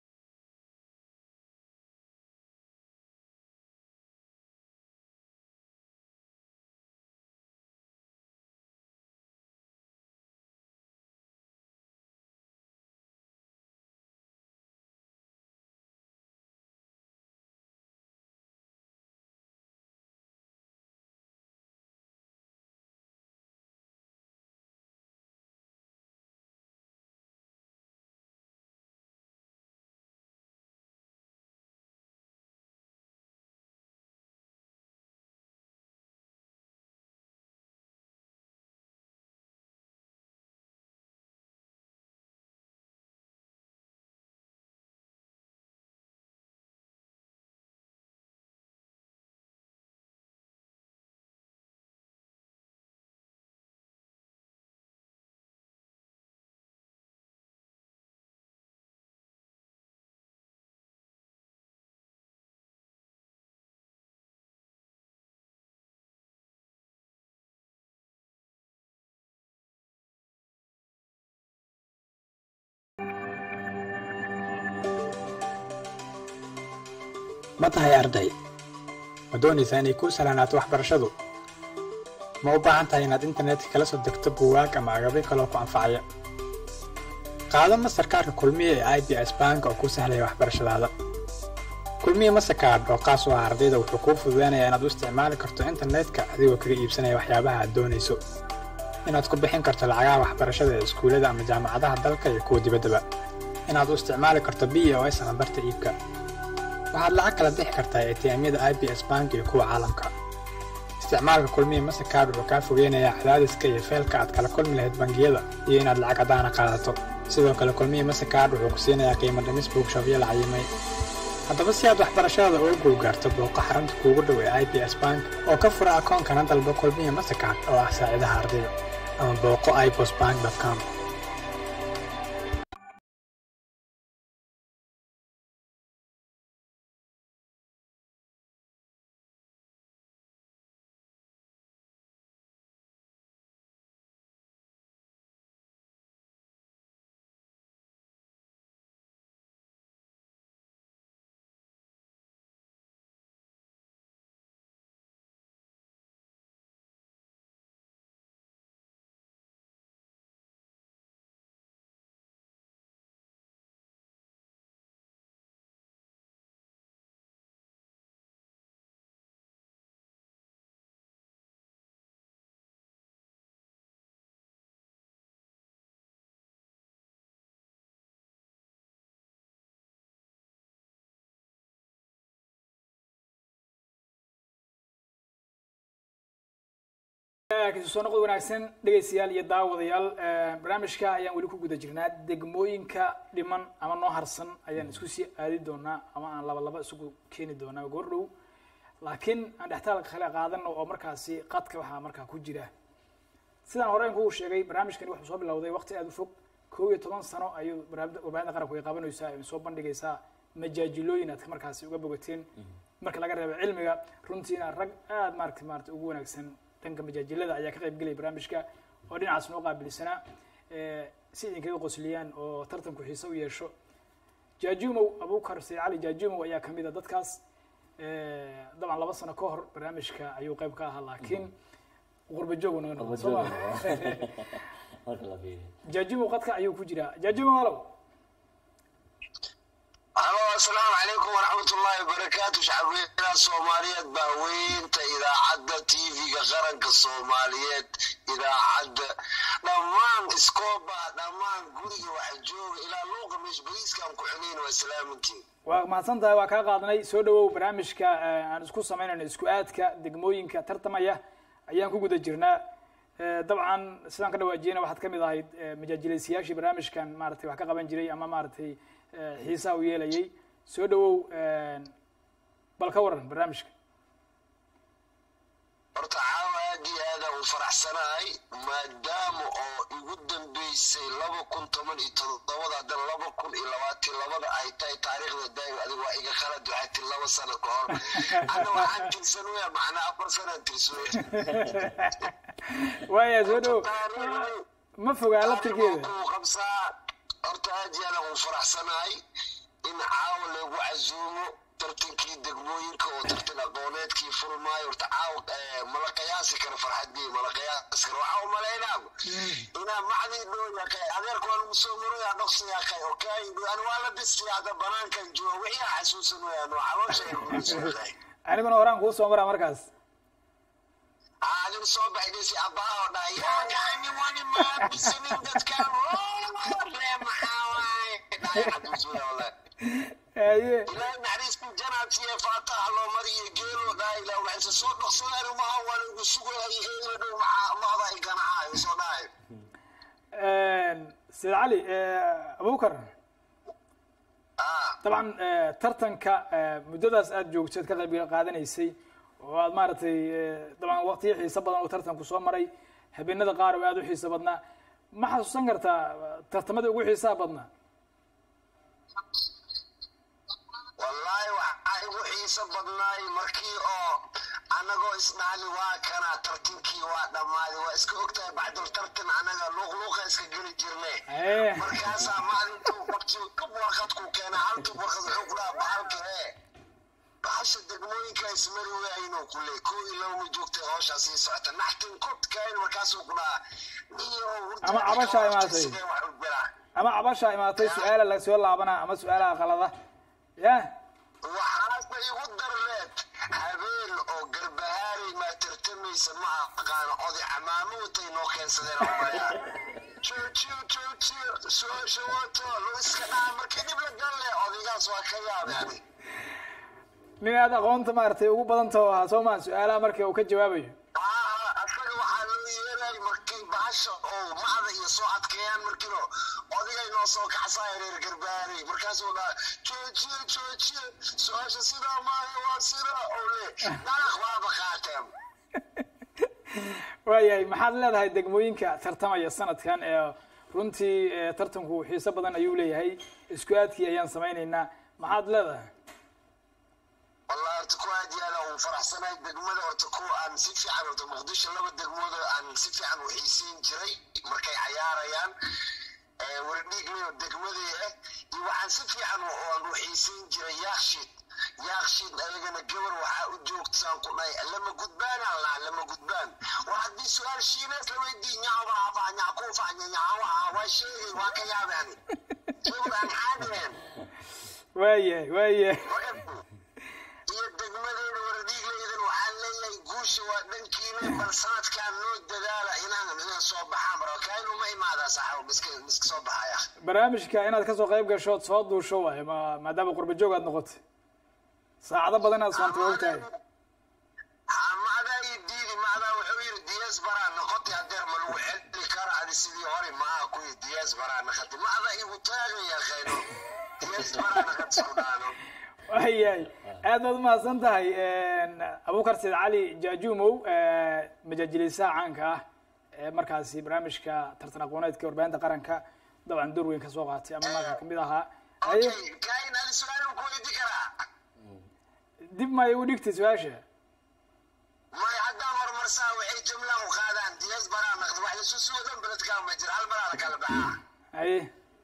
Speaker 5: ma tahay arday ma doonaysaa inay kuu salaanaato waxbarashadu ma u baahan tahay inaad internetka kala soo degto buugaag ama agabyo kaloo ku anfacaya qaado mastarkaarka kulmiye ee i b s bank oo kuu sahlaya waxbarashadaada kulmiye mastercard oo qaas u ah ardayda wuxuu kuu fududeynayaa inaad u isticmaali karto internetka adigoo kaga iibsanaya waxyaabaha aad doonayso inaad ku bixin karto lacagaha waxbarashada ee iskuullada ama jaamacadaha dalka iyo kuwa dibaddaba inaad u isticmaali karto b o s ama barta iibka waxaad lacag kala bixi kartaa atm-yada i b s bank iyo kuwa caalamka isticmaalka kulmiye mastercard wuxuu kaa fogeynayaa cadaadiska iyo feelka aad kala kulmi lahayd bangiyada iyo inaad lacag caddaana qaadato sidoo kale kulmiye mastercard wuxuu ku siinayaa qiimo dhimis buugshabyo la cayimay haddaba si aad waxbarashadaada uga guulgaarto booqo xarunta kuugu dhow ee i b s bank oo ka fura akoonkana dalba kulmiye mastercard oo ah saacidaha ardayda ama booqo ibos bank com
Speaker 1: kasi soo noqod wanaagsan dhegaystayaal iyo daawadayaal barnaamijka ayaan weli ku guda jirnaa degmooyinka dhiman ama noo harsan ayaan isku sii aadi doonaa ama aan laba laba isugu keeni doonaa goor dhow laakiin aan dhextaalka kale qaadano oo markaasi qadka waxaa markaa ku jira sidaan hore kugu sheegay barnaamijkani wuxuu soo bilowday waqti aada u fog kow iyo toban sano ayuu warbaahinta qaranku ay qabanaysaa ay soo bandhigaysaa majaajilooyin aad markaasi uga bogateen marka laga reebo cilmiga runtiina rag aada maarata maarata ugu wanaagsan dhanka majaajilada ayaa ka qayb gelaya barnaamijka oo dhinacaas noo qaabilsanaa si idinkaga qosliyaan oo tartanku xiise u yeesho jaajumow abukar sayd cali jaajumow ayaa kamid a dadkaas dabcan laba sano ka hor barnaamijka ayuu qayb ka ahaa laakiin qurba joog naga noqon soo ma jaajumow qadka ayuu ku jiraa jaajumow halow
Speaker 6: halo asalaamu calaykum waraxmat ullaahi wabarakaatu shacabweynaha soomaaliyeed baa weynta idaacadda tv-ga qaranka soomaaliyeed idaacadda dhammaan iskooba dhammaan guriga waxa jooga ilaa luuqa meesh bariiskaan ku xunayn waa salaamantiin
Speaker 1: waa mahadsan tahay waa kaa qaadnay soo dhawow barnaamijka aan isku samaynayno isku aadka degmooyinka tartamaya ayaan ku guda jirnaa dabcan sidaan ka dhawaajiyena waxaad kamid ahayd majaajilaysiyaashii barnaamijkan maratay wax ka qaban jiray ama maaragtay xiisaha u yeelayay soo dhawow bal ka waran barnaamijka
Speaker 6: horta caawa aad iyo aadaan u faraxsanahay maadaama oo igu dambeysay laba kun toban iyo todobada haddana laba kun iyo labaatan labada ay tahay taariikhda daa'im adiga waa iga khalad waxay tiri laba sano ka hor ana waxaan tirsan waya macnaa afar sanaan tirsan
Speaker 1: waya soo dhawow ma fogaa laftirkeeda
Speaker 6: ku qabsaa horta aad iyo aadaan u faraxsanahay in caawa lagu casuumo tartankii degmooyinka oo tartan aqooneedkii furmaayo horta caawa mala qiyaasi karo farxadii mala qiyaasi karo waxaa u malaynaaba inaa macdii dhoo yaqay adeerka waa lagu soo maraya dhoksa yaqay okay ani waa la bistay hadda banaankan jooga wixii aan xasuusan wayaan waa caloosha yaqay
Speaker 1: aniguna horaan kuu soo maraa markaas
Speaker 6: adin soo baxdaysi abbaa oo dhahay yaani wani maa bisanin dadkan ree maxaa waaye dhahay xasuusan wallahi
Speaker 1: haye
Speaker 6: ilaahay naxariistii janaadsiye faataha loo mariyo geelo dhahay ilaa waxayse soo dhaqsadaan umaha waa lagu sugayay eegla dhow maxaa mahda ay ganacayo soo dhahay
Speaker 1: sayd cali abubakar
Speaker 6: ah
Speaker 1: dabcan tartanka muddadaas aada joogteed ka qayb qaadanaysay oo aad maaragtay dabcan waqtiyo xiiso badan oo tartanku soo maray habeenada qaar oo aada u xiiso badnaa ma xasuusan kartaa tartamada ugu xiisaha badnaa
Speaker 6: wallaahi waxaa igu xiiso badnaay markii oo annagoo isdhaali waa kana tartankii waa dhammaaday waa iska ogtahay bacdul tartan annaga luuqluuqa iska geli jirne
Speaker 1: Eh.
Speaker 6: markaasaa maalintuu qabti kab warqadku keena halkii warqad wuxuu ku dhaha bahalka ee bahasha degmooyinka ismari waayinuu ku leey koo iyo laba ma joogtay howshaa sii socota naxtin kodkayn markaasuu ku dhaha niyo
Speaker 1: Ama cabashaa imaatay.
Speaker 6: sidee wax u biraa
Speaker 1: ama cabasha imaatay su-aala lasoo laabanaa ama su-aalaha qalada ya
Speaker 6: waxaase igu darleed habeen oo garbahaarey maa tartamaysa ma aqaano oday camaamo watay noo keensadeen oo malaya joojiyo joojiyo su-aasha wato lo iska dhaha markii dhib la galle odaygaas waa ka yaabeen
Speaker 1: nin aad aqoonta maaragtay ugu badantao ahaa soo maa su-aalaha marka uu ka jawaabayo
Speaker 6: aa asaga waxaa loo yeelay markii bahasha oo macda iyo soo adkeeyaan markiino odigay noo soo kaxsaaya reer garbaarey markaasuu dhaha joojiyo joojiyo su-aasha sidaa maayo waa sidaa oo le dalaq waaba qaateen
Speaker 1: waayahay maxaad leedahay degmooyinka tartamaya sanadkan ee runtii eh, tartanku xiiso badan ayuu leeyahay isku aadkii ayaan samaynaynaa maxaad leedahay
Speaker 6: والله horta ku aad iyo aad aan u faraxsanahay degmada horta kuwa aan si fiican horta muqdisho laba degmood oo aan si fiican u xiiseyn jiray markay cayaarayaan ee wardhiigleo degmadii ah iyo waxaan si fiican u- aan u xiiseyn jiray yaakshid yaakshid ayagana gabar waxaa u joogtaan ku dhahay lama gudbaan allah lama gudbaan war haddii su-aal shiinees la weydii nyaaba afa nyakuufa nyawa waa sheegay waa ka yaabeen gabar aan caadeen
Speaker 1: waayahay waayahay
Speaker 6: iyo degmadeeda waradhiiglaydan waxaan leeyahay guusha waa dhankiina bal sanadkan noo dadaala inaan inaan soo baxaan marokaainu ma imaadaa saxaabo miska miska soo baxaya
Speaker 1: barnaamijka inaad kasoo qayb gasho ood soo duusho waayo ma maadaama qurba joog aad noqotay saacado badan aad soonta waa ogtahay
Speaker 6: ha macdaa iyo diidi macdaa wuxuu yidhi diyaas baraa noqotay hadeer ma lagu celi karo adi sidii hore maaha kuwii diyaas baraa noqotay ma ada igu taagaya khayro diyaas baraa noqotay isku dhaano
Speaker 1: waayahay aad baad umahadsan tahay abubakar said cali jaajumow majaajilisaha caanka ah ee markaasi barnaamijka tartan aqooneedka warbaahinta qaranka dabcan door weyn ka soo qaatay ama marka kamid ahaa haye
Speaker 6: okay kaain adi su-aal ku weydi karaa
Speaker 1: dib ma igu dhigtay su-aasha
Speaker 6: may haddaan horumarsaa waxay jumlaan u qaadaan diyaas baraa noqday wax lasu suudan beledkaa ma jira hal maraa la kala baxaa
Speaker 1: haye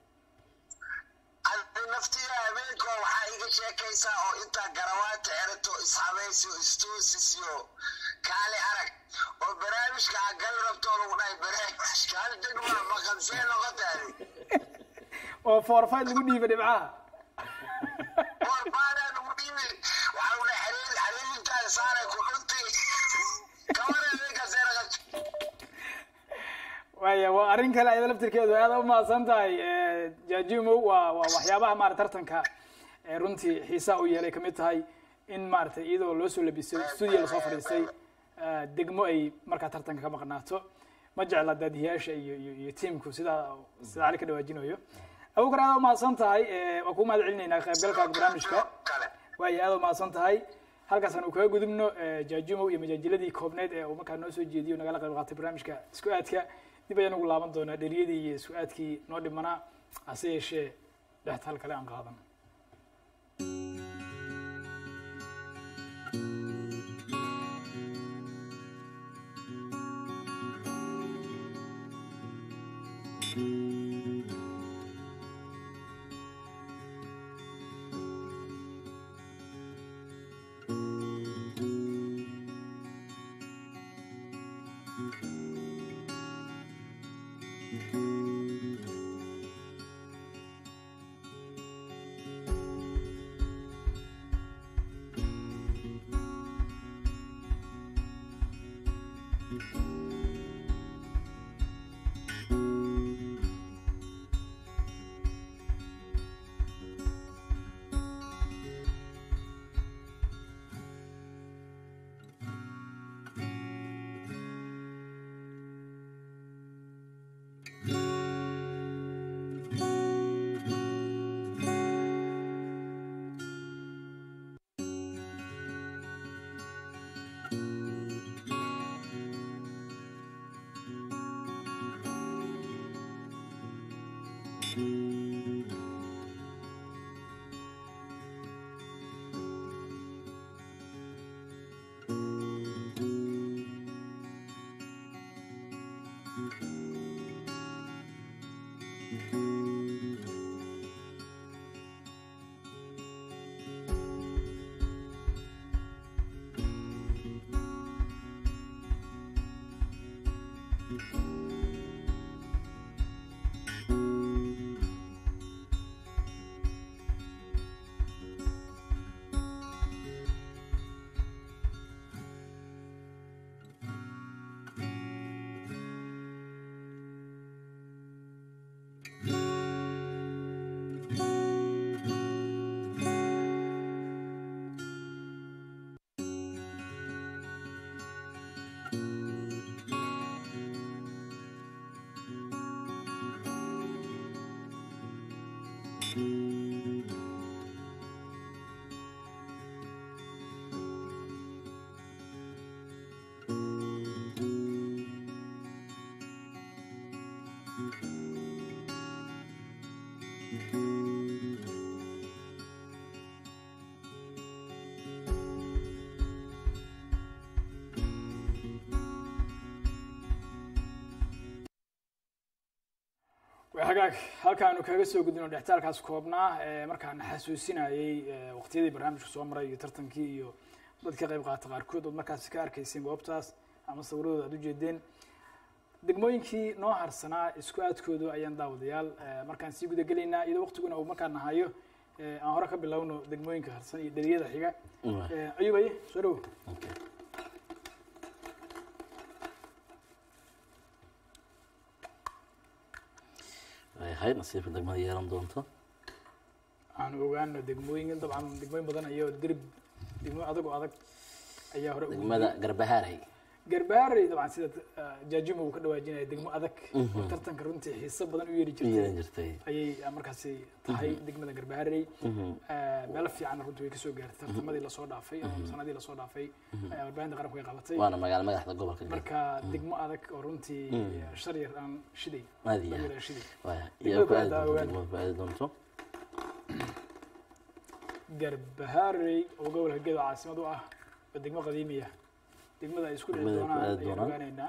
Speaker 6: adi naftiga habeenko waxaa iga sheekaysaa oo intaa garawaata erato ishabaysiyo istuusisiyo kaale arag oo barnaamijka ha gal rabtoo lagu dhahay barnaamijka hal degma maqansee noqotaadi
Speaker 1: oo forfait lagu dhiiba dhibcaha
Speaker 6: war baanaa lagu dhiibi waxaa lagu dhahay xariir xariirintaada saaray ku dhunti kamana habeenkaasee naqato
Speaker 1: waaya waa arrin kale ayada laftirkeedu aad u mahadsan tahay jaajumow waa waa waxyaabaha maarata tartanka ee runtii xiisaa u yeelay kamid tahay in maaragtay iyadoo loo soo labisay studio lasoo fadhiistay degmo ay markaa tartanka ka maqnaato ma jecla daadiyaasha iyo iyo iyo tiamku sidaa sida cali ka dhawaajinayo abukar aad u mahadsan tahay waa kuu mahad celinaynaa qaybgalkaaga barnaamijka
Speaker 6: kale
Speaker 1: waaya aad u mahadsan tahay halkaasaan uu kaga gudubno jaajumow iyo majaajiladii koobneed ee uu markaa noo soo jeediyo nagala qayb qaatay barnaamijka isku aadka dib ayaan ugu laaban doonaa dheriyadii iyo isku aadkii noo dhimanaa hase yeeshee dhextaal kale aan qaadan hagaag halkaanu kaga soo gudbino dhextaalkaas koobnaa ee markaana xasuusinayay waqtiyadii barnaamijka soo maray iyo tartankii iyo dadka qayb qaata qaarkood ood markaasi ka arkayseen goobtaas ama sawiradooda aad ujeedeen degmooyinkii noo harsanaa isku aadkoodu ayaan daawadayaal markaan sii guda gelaynaa iyadoo waqtiguna uu markaan nahayo aan hore ka bilowno degmooyinka harsan iyo dheriyada xiga ayub aye soo dhowo
Speaker 4: hay nasiibka degmada yeelan doonto
Speaker 1: aanu ogaano degmooyin dabcan degmooyin badan iyo dirib degmooyin adag oo adag ayaa hore ugu
Speaker 4: degmada garbahaaray
Speaker 1: garbaarey dabcan sida ah, jaajimo uu ka dhawaajinaya degmo adag oo tartanka runtii xiiso badan u yeeri
Speaker 4: yeelan
Speaker 1: jirtay
Speaker 4: jirtay
Speaker 1: ayay ah, markaasi tahay degmada garbaarey Ah, meelo fiican runtii way kasoo gaartay tartamadii lasoo dhaafay oo sanadii lasoo dhaafay ayaa warbaahinta qaranku ay qabatay
Speaker 4: waana magaalo madaxda gobolka Galmudug
Speaker 1: marka degmo adag oo runtii shar yar aan shiday
Speaker 4: aad iyo
Speaker 1: dhalinyaro
Speaker 4: aad
Speaker 1: aan shiday
Speaker 4: waaya
Speaker 1: Degmada
Speaker 4: iyo ku aadi
Speaker 1: kale
Speaker 4: doonto
Speaker 1: daa
Speaker 4: degmada ku aadi doonto
Speaker 1: garbaharey oo gobolka gedo caasimad u ah oo degmo qadiimiya degmada ay isku dhici
Speaker 4: Degmada ay ku
Speaker 1: doonaan
Speaker 4: aadi
Speaker 1: ayaan
Speaker 4: doonaan.
Speaker 1: ogaanaynaa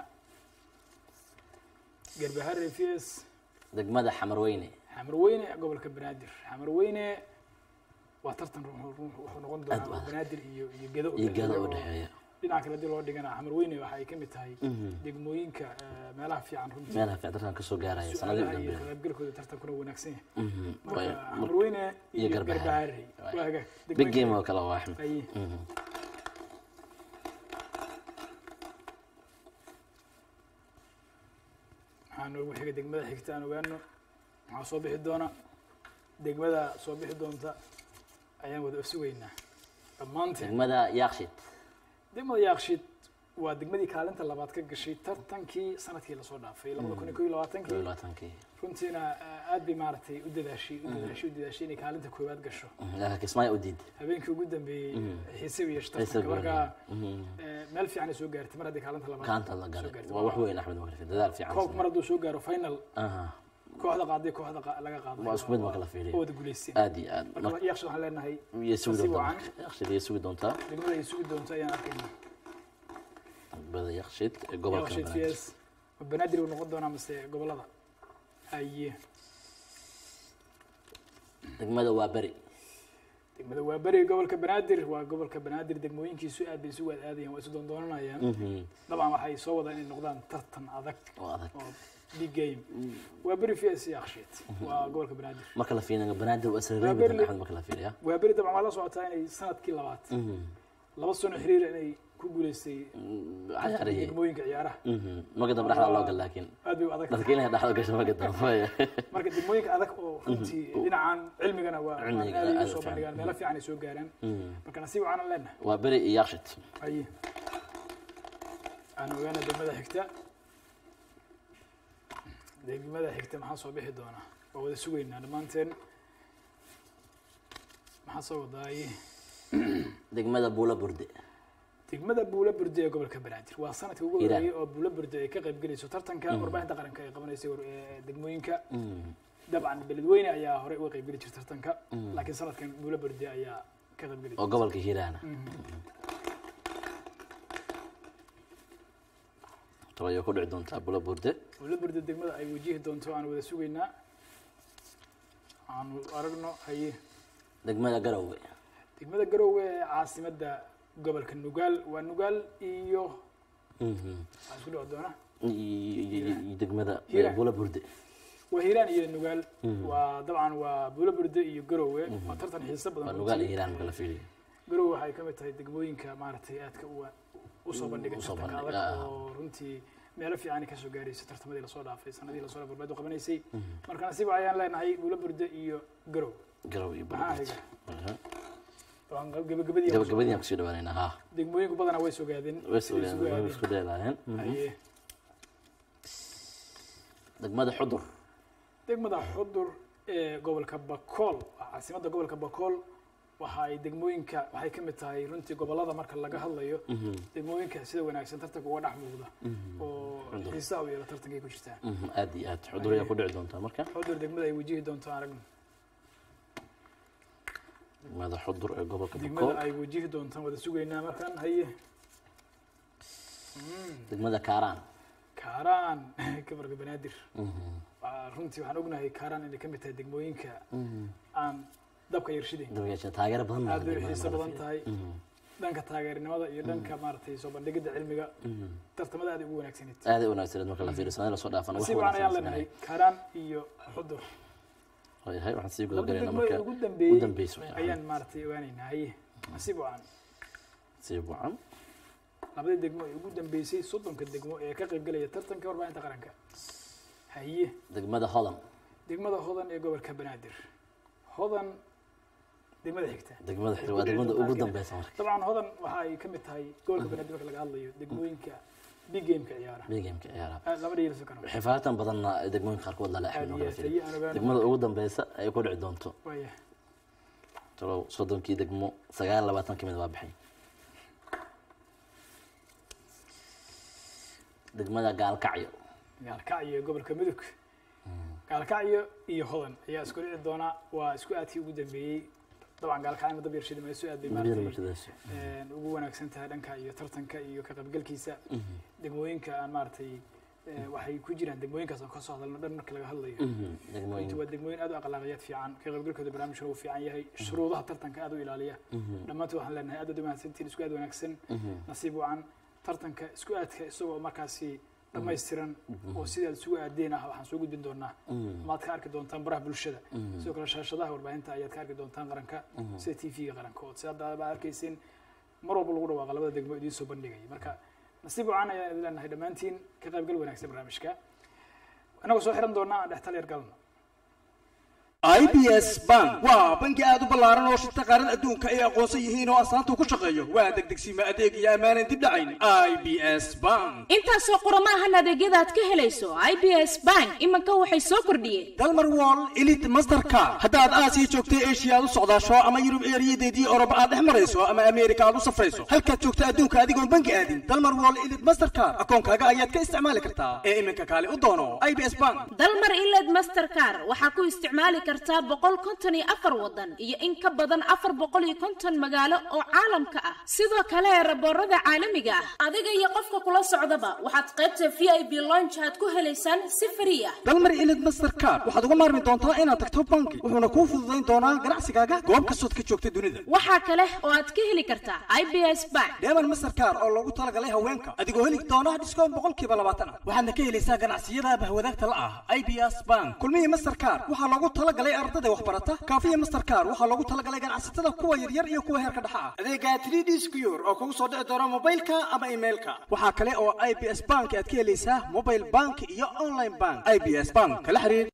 Speaker 1: garbaharey v s
Speaker 4: degmada xamarweyne
Speaker 1: xamarweyne gobolka banaadir xamarweyne waa tartan ru- ru- wuxuu noqon
Speaker 4: Aad
Speaker 1: doonaa
Speaker 4: u adag.
Speaker 1: banaadir iyo iyo gedo u
Speaker 4: iyo
Speaker 1: dhexeeya
Speaker 4: gada u
Speaker 1: oo
Speaker 4: dhexeeya
Speaker 1: dhinaca kale hadii loo dhigana xamarweyne waxa ay ka mid tahay degmooyinka eh, meelaha fiican runtii
Speaker 4: meelaha fiican tartan kasoo gaaraya sanadii
Speaker 1: su-aalaha iyo
Speaker 4: dambe
Speaker 1: ka qaybgalkooda tartankuna wanaagsan yahay
Speaker 4: Mhm.
Speaker 1: marka
Speaker 4: Waaya.
Speaker 1: xamarweyne
Speaker 4: iyo
Speaker 1: iyo
Speaker 4: Garbaharey.
Speaker 1: garbaharey
Speaker 4: Waaya.
Speaker 1: waa hagaag
Speaker 4: big
Speaker 1: degmooyinka-
Speaker 4: game oo kale waa axmed
Speaker 1: Aye.
Speaker 4: Mhm.
Speaker 1: waxaa noogu xiga degmada xigta aan ogaano maxaa soo bixi doona degmada soo bixi doonta ayaan wada sugaynaa dhammaanteen
Speaker 4: degmada yaakshid
Speaker 1: degmada yaaqshid waa degmadii kaalinta labaad ka gashay tartankii sanadkii lasoo dhaafay labada kun iyo kow iyo
Speaker 4: kow iyo
Speaker 1: labaatankii
Speaker 4: labaatankii
Speaker 1: runtiina ah, aad bay maaragtay u dadaashay u dadaashay u dadaashay inay kaalinta koowaad gasho
Speaker 4: Mhm. laakiin kismaayo u diid
Speaker 1: habeenkii ugu dambeeyey xiise u yeeshay
Speaker 4: Xiise
Speaker 1: tartanka
Speaker 4: badan.
Speaker 1: marka
Speaker 4: Mhm.
Speaker 1: eh, meel fiican ay soo gaartay mar haddii kaalinta labaad
Speaker 4: kaanta la
Speaker 1: soo
Speaker 4: galay
Speaker 1: gaartay.
Speaker 4: waa wax weyn axmed makarfi dadaal fiican
Speaker 1: koobka mar hadduu soo gaaro final
Speaker 4: Aha.
Speaker 1: kooxda qaaday kooxda qa- laga qaaday
Speaker 4: waa isku mid marka la fiiriyo
Speaker 1: oo wada guulaysteen
Speaker 4: aad iyo aad
Speaker 1: marka yaaqshid waxaan leenahay
Speaker 4: iyo sugi
Speaker 1: nasiib
Speaker 4: doontaa
Speaker 1: wacan.
Speaker 4: yaakshid iyo sugi doontaa
Speaker 1: degmada ay sugi doonto ayaan arkaynaa
Speaker 4: degmada yaakshid ee gobolka
Speaker 1: yaaqshid
Speaker 4: banaadir
Speaker 1: vs ma banaadir uu noqon doonaa mase gobolada haye
Speaker 4: degmada waa beri
Speaker 1: degmada waa beri gobolka banaadir waa gobolka banaadir degmooyinkiisu aad bay isu waad aadayaan waa isu doondoonanayaan
Speaker 4: Mhm.
Speaker 1: dabcan waxay soo wadaan inay noqdaan tartan adag
Speaker 4: oo adag
Speaker 1: oo big game waa beri vs yaaqshid waa gobolka banaadir
Speaker 4: marka la fiiriyo banaadir waa isla
Speaker 1: Waa
Speaker 4: reebi
Speaker 1: Beri-
Speaker 4: axmed marka la fiiriyo
Speaker 1: waa beri dabcan waa la socotaa inay sanadkii labaad
Speaker 4: Mhm.
Speaker 1: laba sano xiriir inay ku guuleystay
Speaker 4: cayaarihii
Speaker 1: degmooyinka ciyaaraha
Speaker 4: Mhm. maga dambe dhexda loo gal laakiin
Speaker 1: aad bay u adag tahay.
Speaker 4: dadka inay dhexda gasho maga dambe
Speaker 1: marka degmooyinka adag oo runtii dhinacan cilmigana waa waa
Speaker 4: Cilmiga
Speaker 1: aad ay
Speaker 4: aad
Speaker 1: u soo
Speaker 4: u fiican.
Speaker 1: bandhigaan meelo fiican ay soo gaaraan
Speaker 4: Mhm.
Speaker 1: marka nasiib waxaan leenahay
Speaker 4: waa beri iyo yaakshid
Speaker 1: haye aan ogaana degmada xigta degmada xigta maxaa soo bixi doonaa waa wada sugaynaa dhammaanteen maxaa soo wadaaye
Speaker 4: degmada buula burde
Speaker 1: degmada buula burde ee gobolka banaadir waa sanadkii ugu
Speaker 4: Hiiraan.
Speaker 1: horeeyey oo buula burde ay ka qayb gelayso tartanka warbaahinta qaranka ay qabanaysay war- ee degmooyinka
Speaker 4: Mhm.
Speaker 1: dabcan beledweyne ayaa horey uga qayb geli jirta tartanka laakiin sanadkan buula burde ayaa ka qayb geli
Speaker 4: oo gobolka hiiraana tabayo ku dhici doontaa buula burde
Speaker 1: buula burde degmada ay wajihi doonto aan wada sugaynaa aanu aragno haye
Speaker 4: degmada garowe
Speaker 1: degmada garowe ee caasimada gobolka nugaal waa nugaal iyo
Speaker 4: Mhm.
Speaker 1: waxaa isku dhici doona
Speaker 4: iyo iyo- iyo degmada
Speaker 1: Hiiraan.
Speaker 4: buula burde
Speaker 1: waa hiiraan iyo nugaal waa dabcan waa buula burde iyo garowe waa tartan xiiso badan
Speaker 4: waa nugaal iyo
Speaker 1: runtii.
Speaker 4: hiiraan marka la fiiriyo
Speaker 1: garowe waxay ka mid tahay degmooyinka maaragtay aadka u usoo bandhigay
Speaker 4: usoo
Speaker 1: tartanka
Speaker 4: bandhigay,
Speaker 1: adag
Speaker 4: ah.
Speaker 1: oo runtii meelo fiican kasoo gaaraysa tartamadii lasoo dhaafay sanadii lasoo dhaafay barbeed u qabanaysay marka nasiib ayaan leenahay buula burde iyo garowe
Speaker 4: garowe iyo buula
Speaker 1: maxaa
Speaker 4: burde
Speaker 1: xiga
Speaker 4: Mhm.
Speaker 1: waan gabagabadii aan
Speaker 4: gabagabadii aan kusii dhawaanaynaa ha
Speaker 1: degmooyinku badanaa way sogaadeen
Speaker 4: way
Speaker 1: siday isugu
Speaker 4: sugeen way
Speaker 1: aadeen.
Speaker 4: isku dheelaayeen
Speaker 1: haye
Speaker 4: degmada xudur
Speaker 1: degmada xudur ee gobolka bakool waa caasimadda gobolka bakool waxa ay degmooyinka waxay ka mid tahay runtii gobolada marka laga hadlayo degmooyinka sida wanaagsan tartanka uga dhex muuqda oo xiisaha u yeelo tartankay ku jirtaan
Speaker 4: Mhm. aad iyo aad xudur ayaa ku dhici doontaa marka
Speaker 1: xudur degmada ay wajihi doonto aan aragno
Speaker 4: degmada xudur ee gobolka
Speaker 1: degmada
Speaker 4: bakool
Speaker 1: ay wajihi doontaan wada sugaynaa markaan haye
Speaker 4: degmada kaaraan
Speaker 1: kaaraan gobolka banaadir waa runtii waxaan ognahay kaaraan inay ka mid tahay degmooyinka aan dabka yarshidayn
Speaker 4: dabageesha taageero badan
Speaker 1: aad bay
Speaker 4: degmada
Speaker 1: xiiso
Speaker 4: marka la
Speaker 1: badan
Speaker 4: fiiriyo.
Speaker 1: tahay dhanka taageernimada iyo dhanka maaragtay soo bandhigidda cilmiga tartamada aad ay ugu wanaagsaneyd
Speaker 4: aad ay u wanaagsaneed marka la fiiriyo sanadii lasoo dhaafana wax
Speaker 1: nasiib waxaan ayaan
Speaker 4: wanaagsan
Speaker 1: leenahay
Speaker 4: sameeyay
Speaker 1: kaaraan iyo xudur
Speaker 4: waayahay waxaan sii guda
Speaker 1: labada
Speaker 4: galaynaa
Speaker 1: degmo
Speaker 4: marka
Speaker 1: ee ugu
Speaker 4: u
Speaker 1: dambeeyey
Speaker 4: dambeyso waayahay.
Speaker 1: ayaan maaragtay ogaanaynaa haye nasiib wacan
Speaker 4: sii buucan
Speaker 1: labadii degmo ee ugu dambeysay soddonka degmo ee ka qaybgelaya tartanka warbaahinta qaranka haye
Speaker 4: degmada hodan
Speaker 1: degmada hodan ee gobolka banaadir hodan degmada xigta
Speaker 4: degmada
Speaker 1: Waxay
Speaker 4: xigta
Speaker 1: ku
Speaker 4: waa
Speaker 1: dhici
Speaker 4: degmada
Speaker 1: doontaa
Speaker 4: ugu
Speaker 1: Kenya.
Speaker 4: dambeysa marka
Speaker 1: dabcan hodan waxa ay ka mid tahay gobolka banaadir marka laga hadlayo degmooyinka big gameka ciyaara
Speaker 4: big gameka ciyaara
Speaker 1: Ah, lama dhiiriso karo
Speaker 4: xifaatan badanna degmooyinka qaarkood lala
Speaker 1: Aad
Speaker 4: xiriir
Speaker 1: iyo
Speaker 4: marka la
Speaker 1: aad,
Speaker 4: fiiriyo.
Speaker 1: ayaan ogaan.
Speaker 4: degmada ugu dambeysa ay ku dhici doonto
Speaker 1: waaya
Speaker 4: talow soddonkii degmo sagaal labaatan ka mid waa bixay degmada gaalkacyo
Speaker 1: gaalkacyo gobolka mudug gaalkacyo iyo hodan ayaa isku dhici doona waa isku aadkii ugu dambeeyey dabcan gaalkacyo dab yarshida mayso aad bay
Speaker 4: dambiyada
Speaker 1: maaragtay
Speaker 4: muujadayso
Speaker 1: een, ugu wanaagsan tahay dhanka iyo tartanka iyo ka qaybgalkiisa degmooyinka aan maaragtay ee, waxay ku jiraan degmooyinkaas aan kasoo hadalno dhan marka laga hadlayo runtii
Speaker 4: degmooyin
Speaker 1: waa degmooyin aad u akhlaaqiyad fiican ka qaybgalkooda barnaamijka uu fiican yahay shuruudaha tartanka aad u ilaaliya dhammaantood waxaan leenahay aad u mahadsantiin isku aad wanaagsan nasiib wacan tartanka isku aadka isagoo markaasi dhammaystiran oo sidaad isugu aadeen ah waxaan soo gudbin doonaa amaad ka arki doontaan baraha bulshada sidoo kale shaashadaha warbaahinta ayaad ka arki doontaan qaranka sida t v-ga qaranka oo si hadda baa arkayseen mar walba lagu dhawaaqa labada degmo idiin soo bandhigaya marka nasiib wacan ayaan idin leenahay dhammaantiin ka qaybgal wanaagsan barnaamijka inagoo soo xiran doonaa aan dhextal yar galno
Speaker 2: i b s bank waa bangi aad u ballaaran oo shirta qaaran adduunka ay aqoonsan yihiin oo astaanta ku shaqeeyo waa degdegsiima adeeg iyo ammaanan dib dhacayn i b s bank
Speaker 3: intaasoo qurama ahan adeegyada aad ka helayso i b s bank iminka waxay soo kordhiyeen
Speaker 2: dalmar wall elite mastercard haddaad aasiya joogta eshiya aad u socdaasho ama yurub eeriyadeedii oroba aad dhex marayso ama ameerika aad u safrayso halkaad joogta adduunka adigoon bangi aadin dalmar wall elite mastercard akoonkaaga ayaad ka isticmaali kartaa ee iminka kaale u doono i b s bank
Speaker 3: dalmar iled mastercar waxaa ku isticmaali kartaa boqol konton iyo afar wadan iyo in ka badan afar boqol iyo konton magaalo oo caalamka ah sidoo kale raboorada caalamiga ah adiga iyo qofka kula socdaba waxaad qaybta v i b lonch aad ku helaysaan si frii ah
Speaker 2: dalmar elite mastercard waxaad uga maarmi doontaa inaad tagto bangi wuxuuna kuu fududayn doonaa ganacsigaaga goob kastood ka joogta dunida
Speaker 3: waxaa kale oo aad ka heli kartaa i b s bank
Speaker 2: deeman mastercard oo loogu talagalay haweenka adigoo heli doona dhiskoon boqolkiiba labaatan ah waxaadna ka helaysaa ganacsiyada bahwadaagta la ah i b s bank kulmihii mastercard waxaa loogu talagalay ardada waxbarata kaafiya mastercard waxaa loogu talagalay ganacsatada kuwa yaryar iyo kuwa heerka dhexa ah adeega 3d secure oo kugu soo dhici doona mobilka ama emailka waxaa kale oo i b s bank aad ka helaysaa mobile bank iyo online bank i b s bank kala xiriir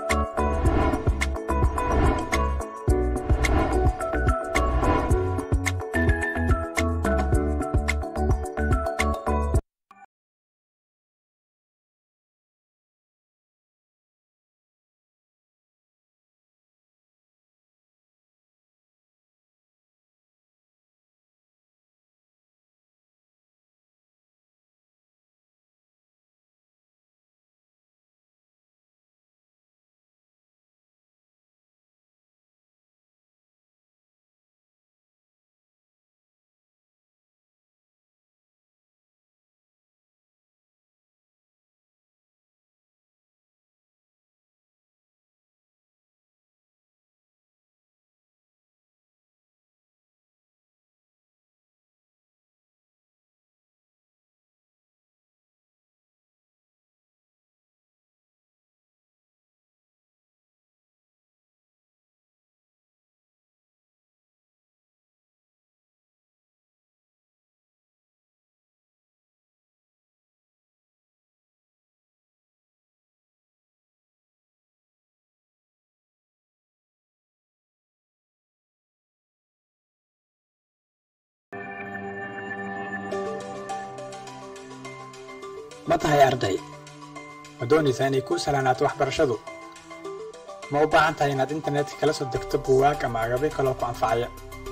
Speaker 5: ma tahay arday ma doonaysaa inay kuu salaanaato waxbarashadu ma u baahan tahay inaad internetka kala soo degto buugaag ama agabyo kaloo ku anfacaya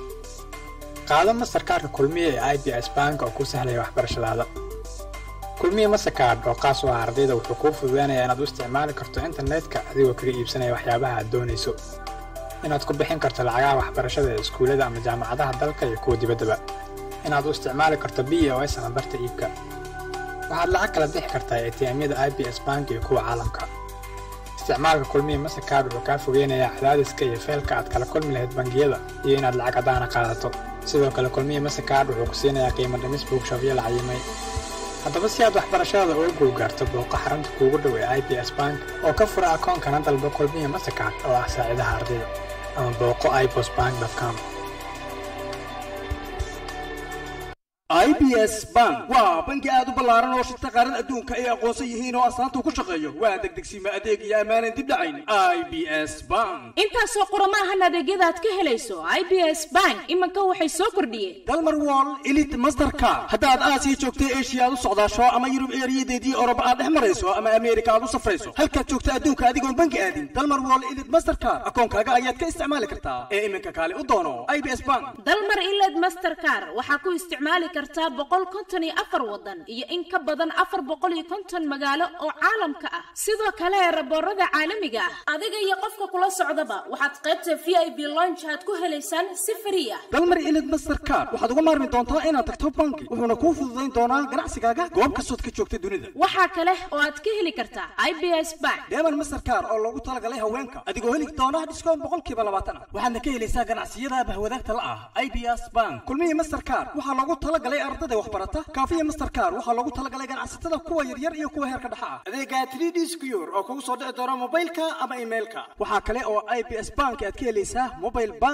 Speaker 5: qaado mastarkaarka kulmiye ee i b s bank oo kuu sahlaya waxbarashadaada kulmiye mastercard oo qaas u ah ardayda wuxuu kuu fududeynayaa inaad u isticmaali karto internetka adigoo kaga iibsanaya waxyaabaha aad doonayso inaad ku bixin karto lacagaha waxbarashada ee iskuullada ama jaamacadaha dalka iyo kuwa dibaddaba inaad u isticmaali karto b o s ama barta iibka waxaad lacag kala bixi kartaa atm-yada i b s bank iyo kuwa caalamka isticmaalka kulmiya mastercard wuxuu kaa fogeynayaa cadaadiska iyo feelka aad kala kulmi lahayd bangiyada iyo inaad lacag caddaana qaadato sidoo kale kulmiya mastercard wuxuu ku siinayaa qiimo dhimis buugshafyo la cayimay haddaba si aad waxbarashada uga guulgaarto booqo xarunta kuugu dhow ee i b s bank oo ka fura akoonkana dalba kulmiya mastercard oo ah saacidaha ardayda ama booqo ibos bank com
Speaker 2: i b s bank waa bangi aad u ballaaran oo shirta qaaran adduunka ay aqoonsan yihiin oo astaanta ku shaqeeyo waa degdegsiima adeeg iyo ammaanan dib dhacayn i b s bank
Speaker 3: intaasoo qurama ahan adeegyada aad ka helayso i b s bank iminka waxay soo kordhiyeen
Speaker 2: dalmar wall elite mastercard haddaad aasiya joogta eshiya aad u socdaasho ama yurub eeriyadeedii oroba aad dhex marayso ama ameerika aad u safrayso halkaad joogta adduunka adigoon bangi aadin dalmar wall elite mastercard akoonkaaga ayaad ka isticmaali kartaa ee iminka kaale u doono i b s bank
Speaker 3: dalmar iled mastercar waxaa ku isticmaali kartaa boqol konton iyo afar wadan iyo in ka badan afar boqol iyo konton magaalo oo caalamka ah sidoo kale raboorada caalamiga ah adiga iyo qofka kula socdaba waxaad qaybta v i b lonch aad ku helaysaan si fari ah
Speaker 2: dalmar elite mastercard waxaad uga maarmi doontaa inaad tagto bangi wuxuuna kuu fududayn doonaa ganacsigaaga goob kastood ka joogta dunida
Speaker 3: waxaa kale oo aad ka heli kartaa i b s bank
Speaker 2: deeman mastercard oo loogu talagalay haweenka adigoo heli doona dhiskoon boqolkiiba labaatan ah waxaadna ka helaysaa ganacsiyada bahwadaagta la ah i b s bank kulmihii mastercard waxaa loogu talagalay ardada waxbarata kaafiya mastercard waxaa loogu talagalay ganacsatada kuwa yaryar iyo kuwa heerka dhexa ah adeega 3d secure oo kugu soo dhici doona mobilka ama emailka waxaa kale oo i b s bank aad ka helaysaa mobile bank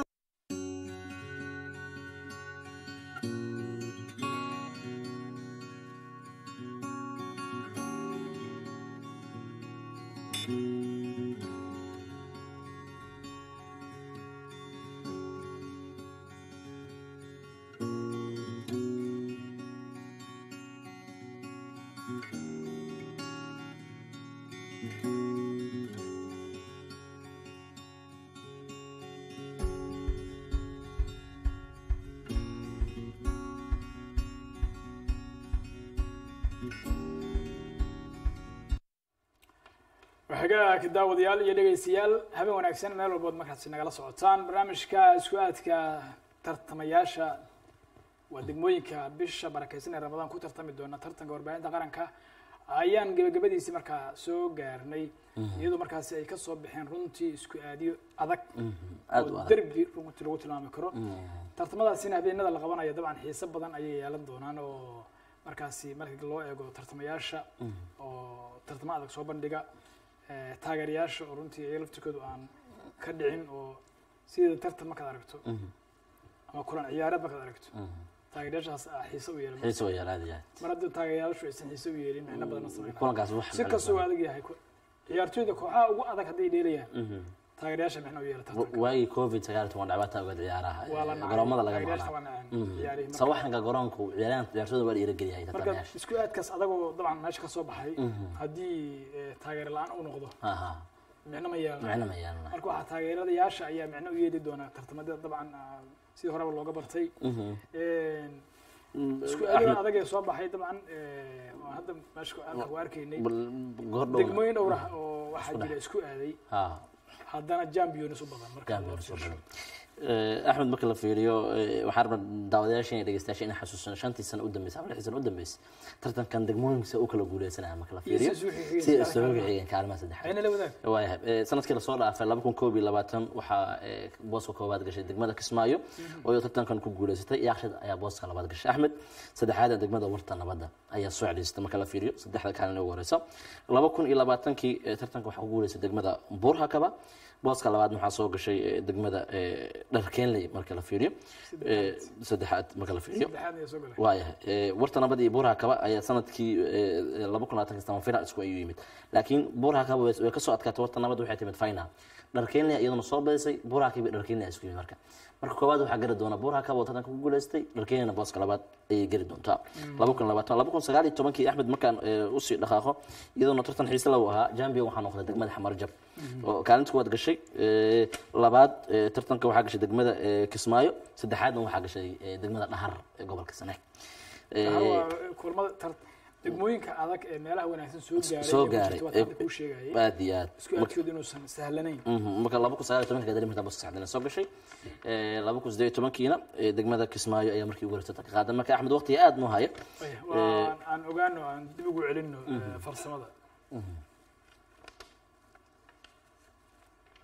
Speaker 1: waxagaa daawadayaal iyo dhegaystayaal habeen wanaagsan meel walbood markaasi nagala socotaan barnaamijka isku aadka tartamayaasha waa degmooyinka bisha barakeysan ee ramadaan ku tartami doona tartanka warbaahinta qaranka ayaan gebagabadiisii markaa soo gaarnay iyadoo markaasi ay kasoo baxeen runtii isku aadiyo adag
Speaker 4: aad u
Speaker 1: oo
Speaker 4: adag.
Speaker 1: derbi runtii lagu tilmaami karo tartamadaasina habeenada la qabanaya dabcan xiiso badan ayay yeelan doonaan oo markaasi marka loo eego tartamayaasha oo tartamo adag soo bandhiga eh, taageerayaasha oo runtii iyaga laftirkoodu aan ka dhicin oo sida tartan markaad aragto ama kulan ciyaareed markaad aragto taageerayaashaas aa xiise u yeelan
Speaker 4: xiisa way aad iyo aad
Speaker 1: mar haddii taageerayaashu aysan xiise u yeelin micno badan ma sameynaa
Speaker 4: kulankaas wax
Speaker 1: si kastoo adag yahay ku- ciyaartooyda kooxaha ugu adag hadday dheelayaan taageerayaasha micno u yeela tartanka
Speaker 4: waagii covid sagaal iyo toban dhibaataa uga ciyaaraha
Speaker 1: waa la nacay
Speaker 4: garoomada laga
Speaker 1: taageerayaasha
Speaker 4: maqlaa
Speaker 1: waa naceen ciyaarihii marka-
Speaker 4: sawaxanka garoonku ciyaaryahan ciyaartooyda waa dhiirigeliyahay
Speaker 1: marka
Speaker 4: tartamayaasha
Speaker 1: isku aadkaas adagoo dabcan meesha ka soo baxay haddii eh, taageero la-aan uu noqdo
Speaker 4: aha
Speaker 1: micno ma yeelana
Speaker 4: micno ma yeelana
Speaker 1: marka waxaa taageeradayaasha ayaa micno u yeeli doona tartamada dabcan ah, sidii horeba looga bartay isku aadada adag ee soo baxay dabcan eh, waa hadda meesha halka ku arkaynay
Speaker 4: gordhow
Speaker 1: degmooyin dhowr ah oo waxaa jira isku aaday
Speaker 4: ha
Speaker 1: haddana champions u badan marka
Speaker 4: Gambia soo badan. Eh, axmed marka la fiiriyo eh, waxaa rabaa daawadayaasha iyo dhegeystayaasha inay xasuustaan shantii sano u dambeysay ama lixdii sano u dambeysay tartankan degmooyinkiisa u kala guuleysanaya marka la fiiriyo
Speaker 1: si isugu xigeen,
Speaker 4: si
Speaker 1: kaalin
Speaker 4: isugu
Speaker 1: kaalin.
Speaker 4: xigeen kaalimaha saddexaad
Speaker 1: ayna la wadaag
Speaker 4: waayahay Eh, sanadkii lasoo dhaafay laba kun koob iyo labaatan waxaa eh, booska koowaad gashay degmada kismaayo oo iyadoo tartankan ku guuleysatay yaakshid ayaa booska labaad gashay axmed saddexaad ee degmada warta nabadda ayaa soo celiysatay marka la fiiriyo saddexda kaalin ugu horeysa laba kun iyo labaatankii eh, tartanka waxaa ku guuleysay degmada buurhakaba booska labaadna waxaa soo gashay eh, degmada eh, dharkeenley marka la fiiriyo Eh, saddexaad marka la fiiriyo
Speaker 1: saddexaad ayaa soo galay
Speaker 4: waayahay Eh, warta nabad iyo buuraha kaba ayaa sanadkii eh, laba kun labaatan kastama final isku ayuu yimid laakiin buuraha kaba way way kasoo adkaatay warta nabad waxay timid final dharkeenley iyaduna soo badisay buuraha kaba iyo dharkeenley isku yimid marka marka koowaad waxaa gari doona buuraha kaba oo tartanka ku guuleystay dharkeenleyna booska labaad ayay geli doontaa laba kun labaatan laba kun sagaal iyo tobankii axmed markaan eh, usii dhaqaaqo iyadoona tartan xiise lagu ahaa jambion waxaa noqday degmada xamarjab oo kaalinta kuwaad gashay eh, labaad eh, tartanka waxaa gashay degmada eh, kismaayo saddexaadna waxaa gashay eh, degmada dhahar ee gobolka saneek Eh,
Speaker 1: Waxaa waa kulmada tar- degmooyinka adag ee meelaha wanaagsan soo gaaray
Speaker 4: soo
Speaker 1: ee ku
Speaker 4: gaaray
Speaker 1: jirta waa hadda kuu sheegayay
Speaker 4: aad iyo aad
Speaker 1: isku aadkooda inuusan sahlanayn
Speaker 4: Mhm, marka laba kun sagaal iyo tobanka gadari markaa bas saxdana soo gashay Eh, laba kun siddeed iyo tobankiina eh, degmada kismaayo ayaa markii ugu horeysa ka qaadan marka axmed waqtiga aad noo haya
Speaker 1: Waya, waa aan ogaano aan dib ugu celino eh, farsamada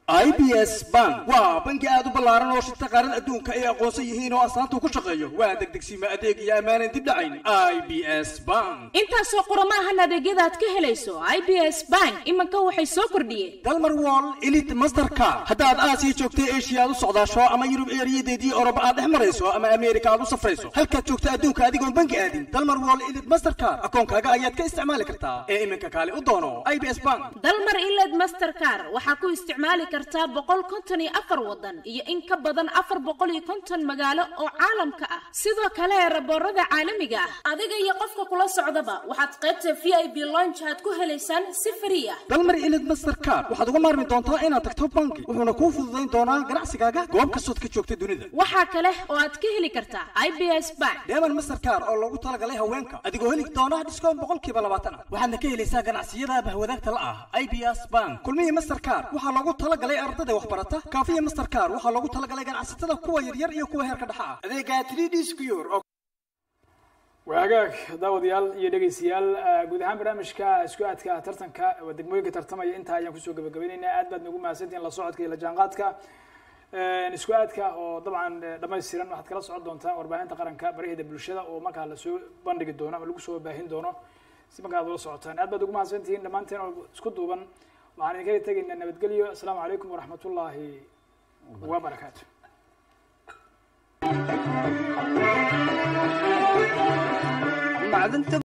Speaker 2: i b s bank waa bangi aad u ballaaran oo shirta qaaran adduunka ay aqoonsan yihiin oo astaanta ku shaqeeyo waa degdegsiima adeeg iyo ammaanan dib dhacayn i b s bank
Speaker 3: intaasoo qoromaahan adeegyada aad ka helayso i b s bank iminka waxay soo kordhiyeen
Speaker 2: dalmar wall elite mastercard haddaad aasiya joogta eshiya aad u socdaasho ama yurub eeriyadeedii oroba aad dhex marayso ama ameerika aad u safrayso halkaad joogta adduunka adigoon bangi aadin dalmar wall elite mastercard akoonkaaga ayaad ka isticmaali kartaa ee iminka kaale u doono i b s bank
Speaker 3: dalmar iled mastercar waxaa ku isticmaali kartaa boqol konton iyo afar wadan iyo in ka badan afar boqol iyo konton magaalo oo caalamka ah sidoo kale raboorada caalamiga ah adiga iyo qofka kula socdaba waxaad qaybta v i b lonjaad ku helaysaan si frii ah
Speaker 2: dalmar elite mastercard waxaad uga maarmi doontaa inaad tagto bangi wuxuuna kuu fududayn doonaa ganacsigaaga goob kastood ka joogta dunida
Speaker 3: waxaa kale oo aad ka heli kartaa i b s bank
Speaker 2: deeman mastercard oo loogu talagalay haweenka adigoo heli doona dhiskoon boqolkiiba labaatan ah waxaadna ka helaysaa ganacsiyada bahwadaagta la ah i b s bank kulmihii mastercard waxaa loogu talagalay ardada waxbarata kaafiya mastercard waxaa loogu talagalay ganacsatada kuwa yaryar iyo kuwa heerka dhexa ah adeega 3d secure oo
Speaker 1: waa hagaag daawadayaal iyo dhegeystayaal eh, guud ahaan barnaamijka isku aadka tartanka waa degmooyinka tartamaya intaa ayaan kusoo gabagabaynaynaa aad baad nagu mahadsantihiin la socodka iyo la jaanqaadka Eh, isku aadka oo dabcan eh, dhammaystiran waxaad kala socon doontaan warbaahinta qaranka baraheeda bulshada oo markaa lasoo bandhigi doono ama lagu soo baahin doono si markaa ad ula socotaan aad baad ugu mahadsantihiin dhammaanteen oo isku duuban waxaan idinkaga tegaynaa nabadgelyo asalaamu calaykum waraxmatullaahi wabarakaatu
Speaker 7: macdanta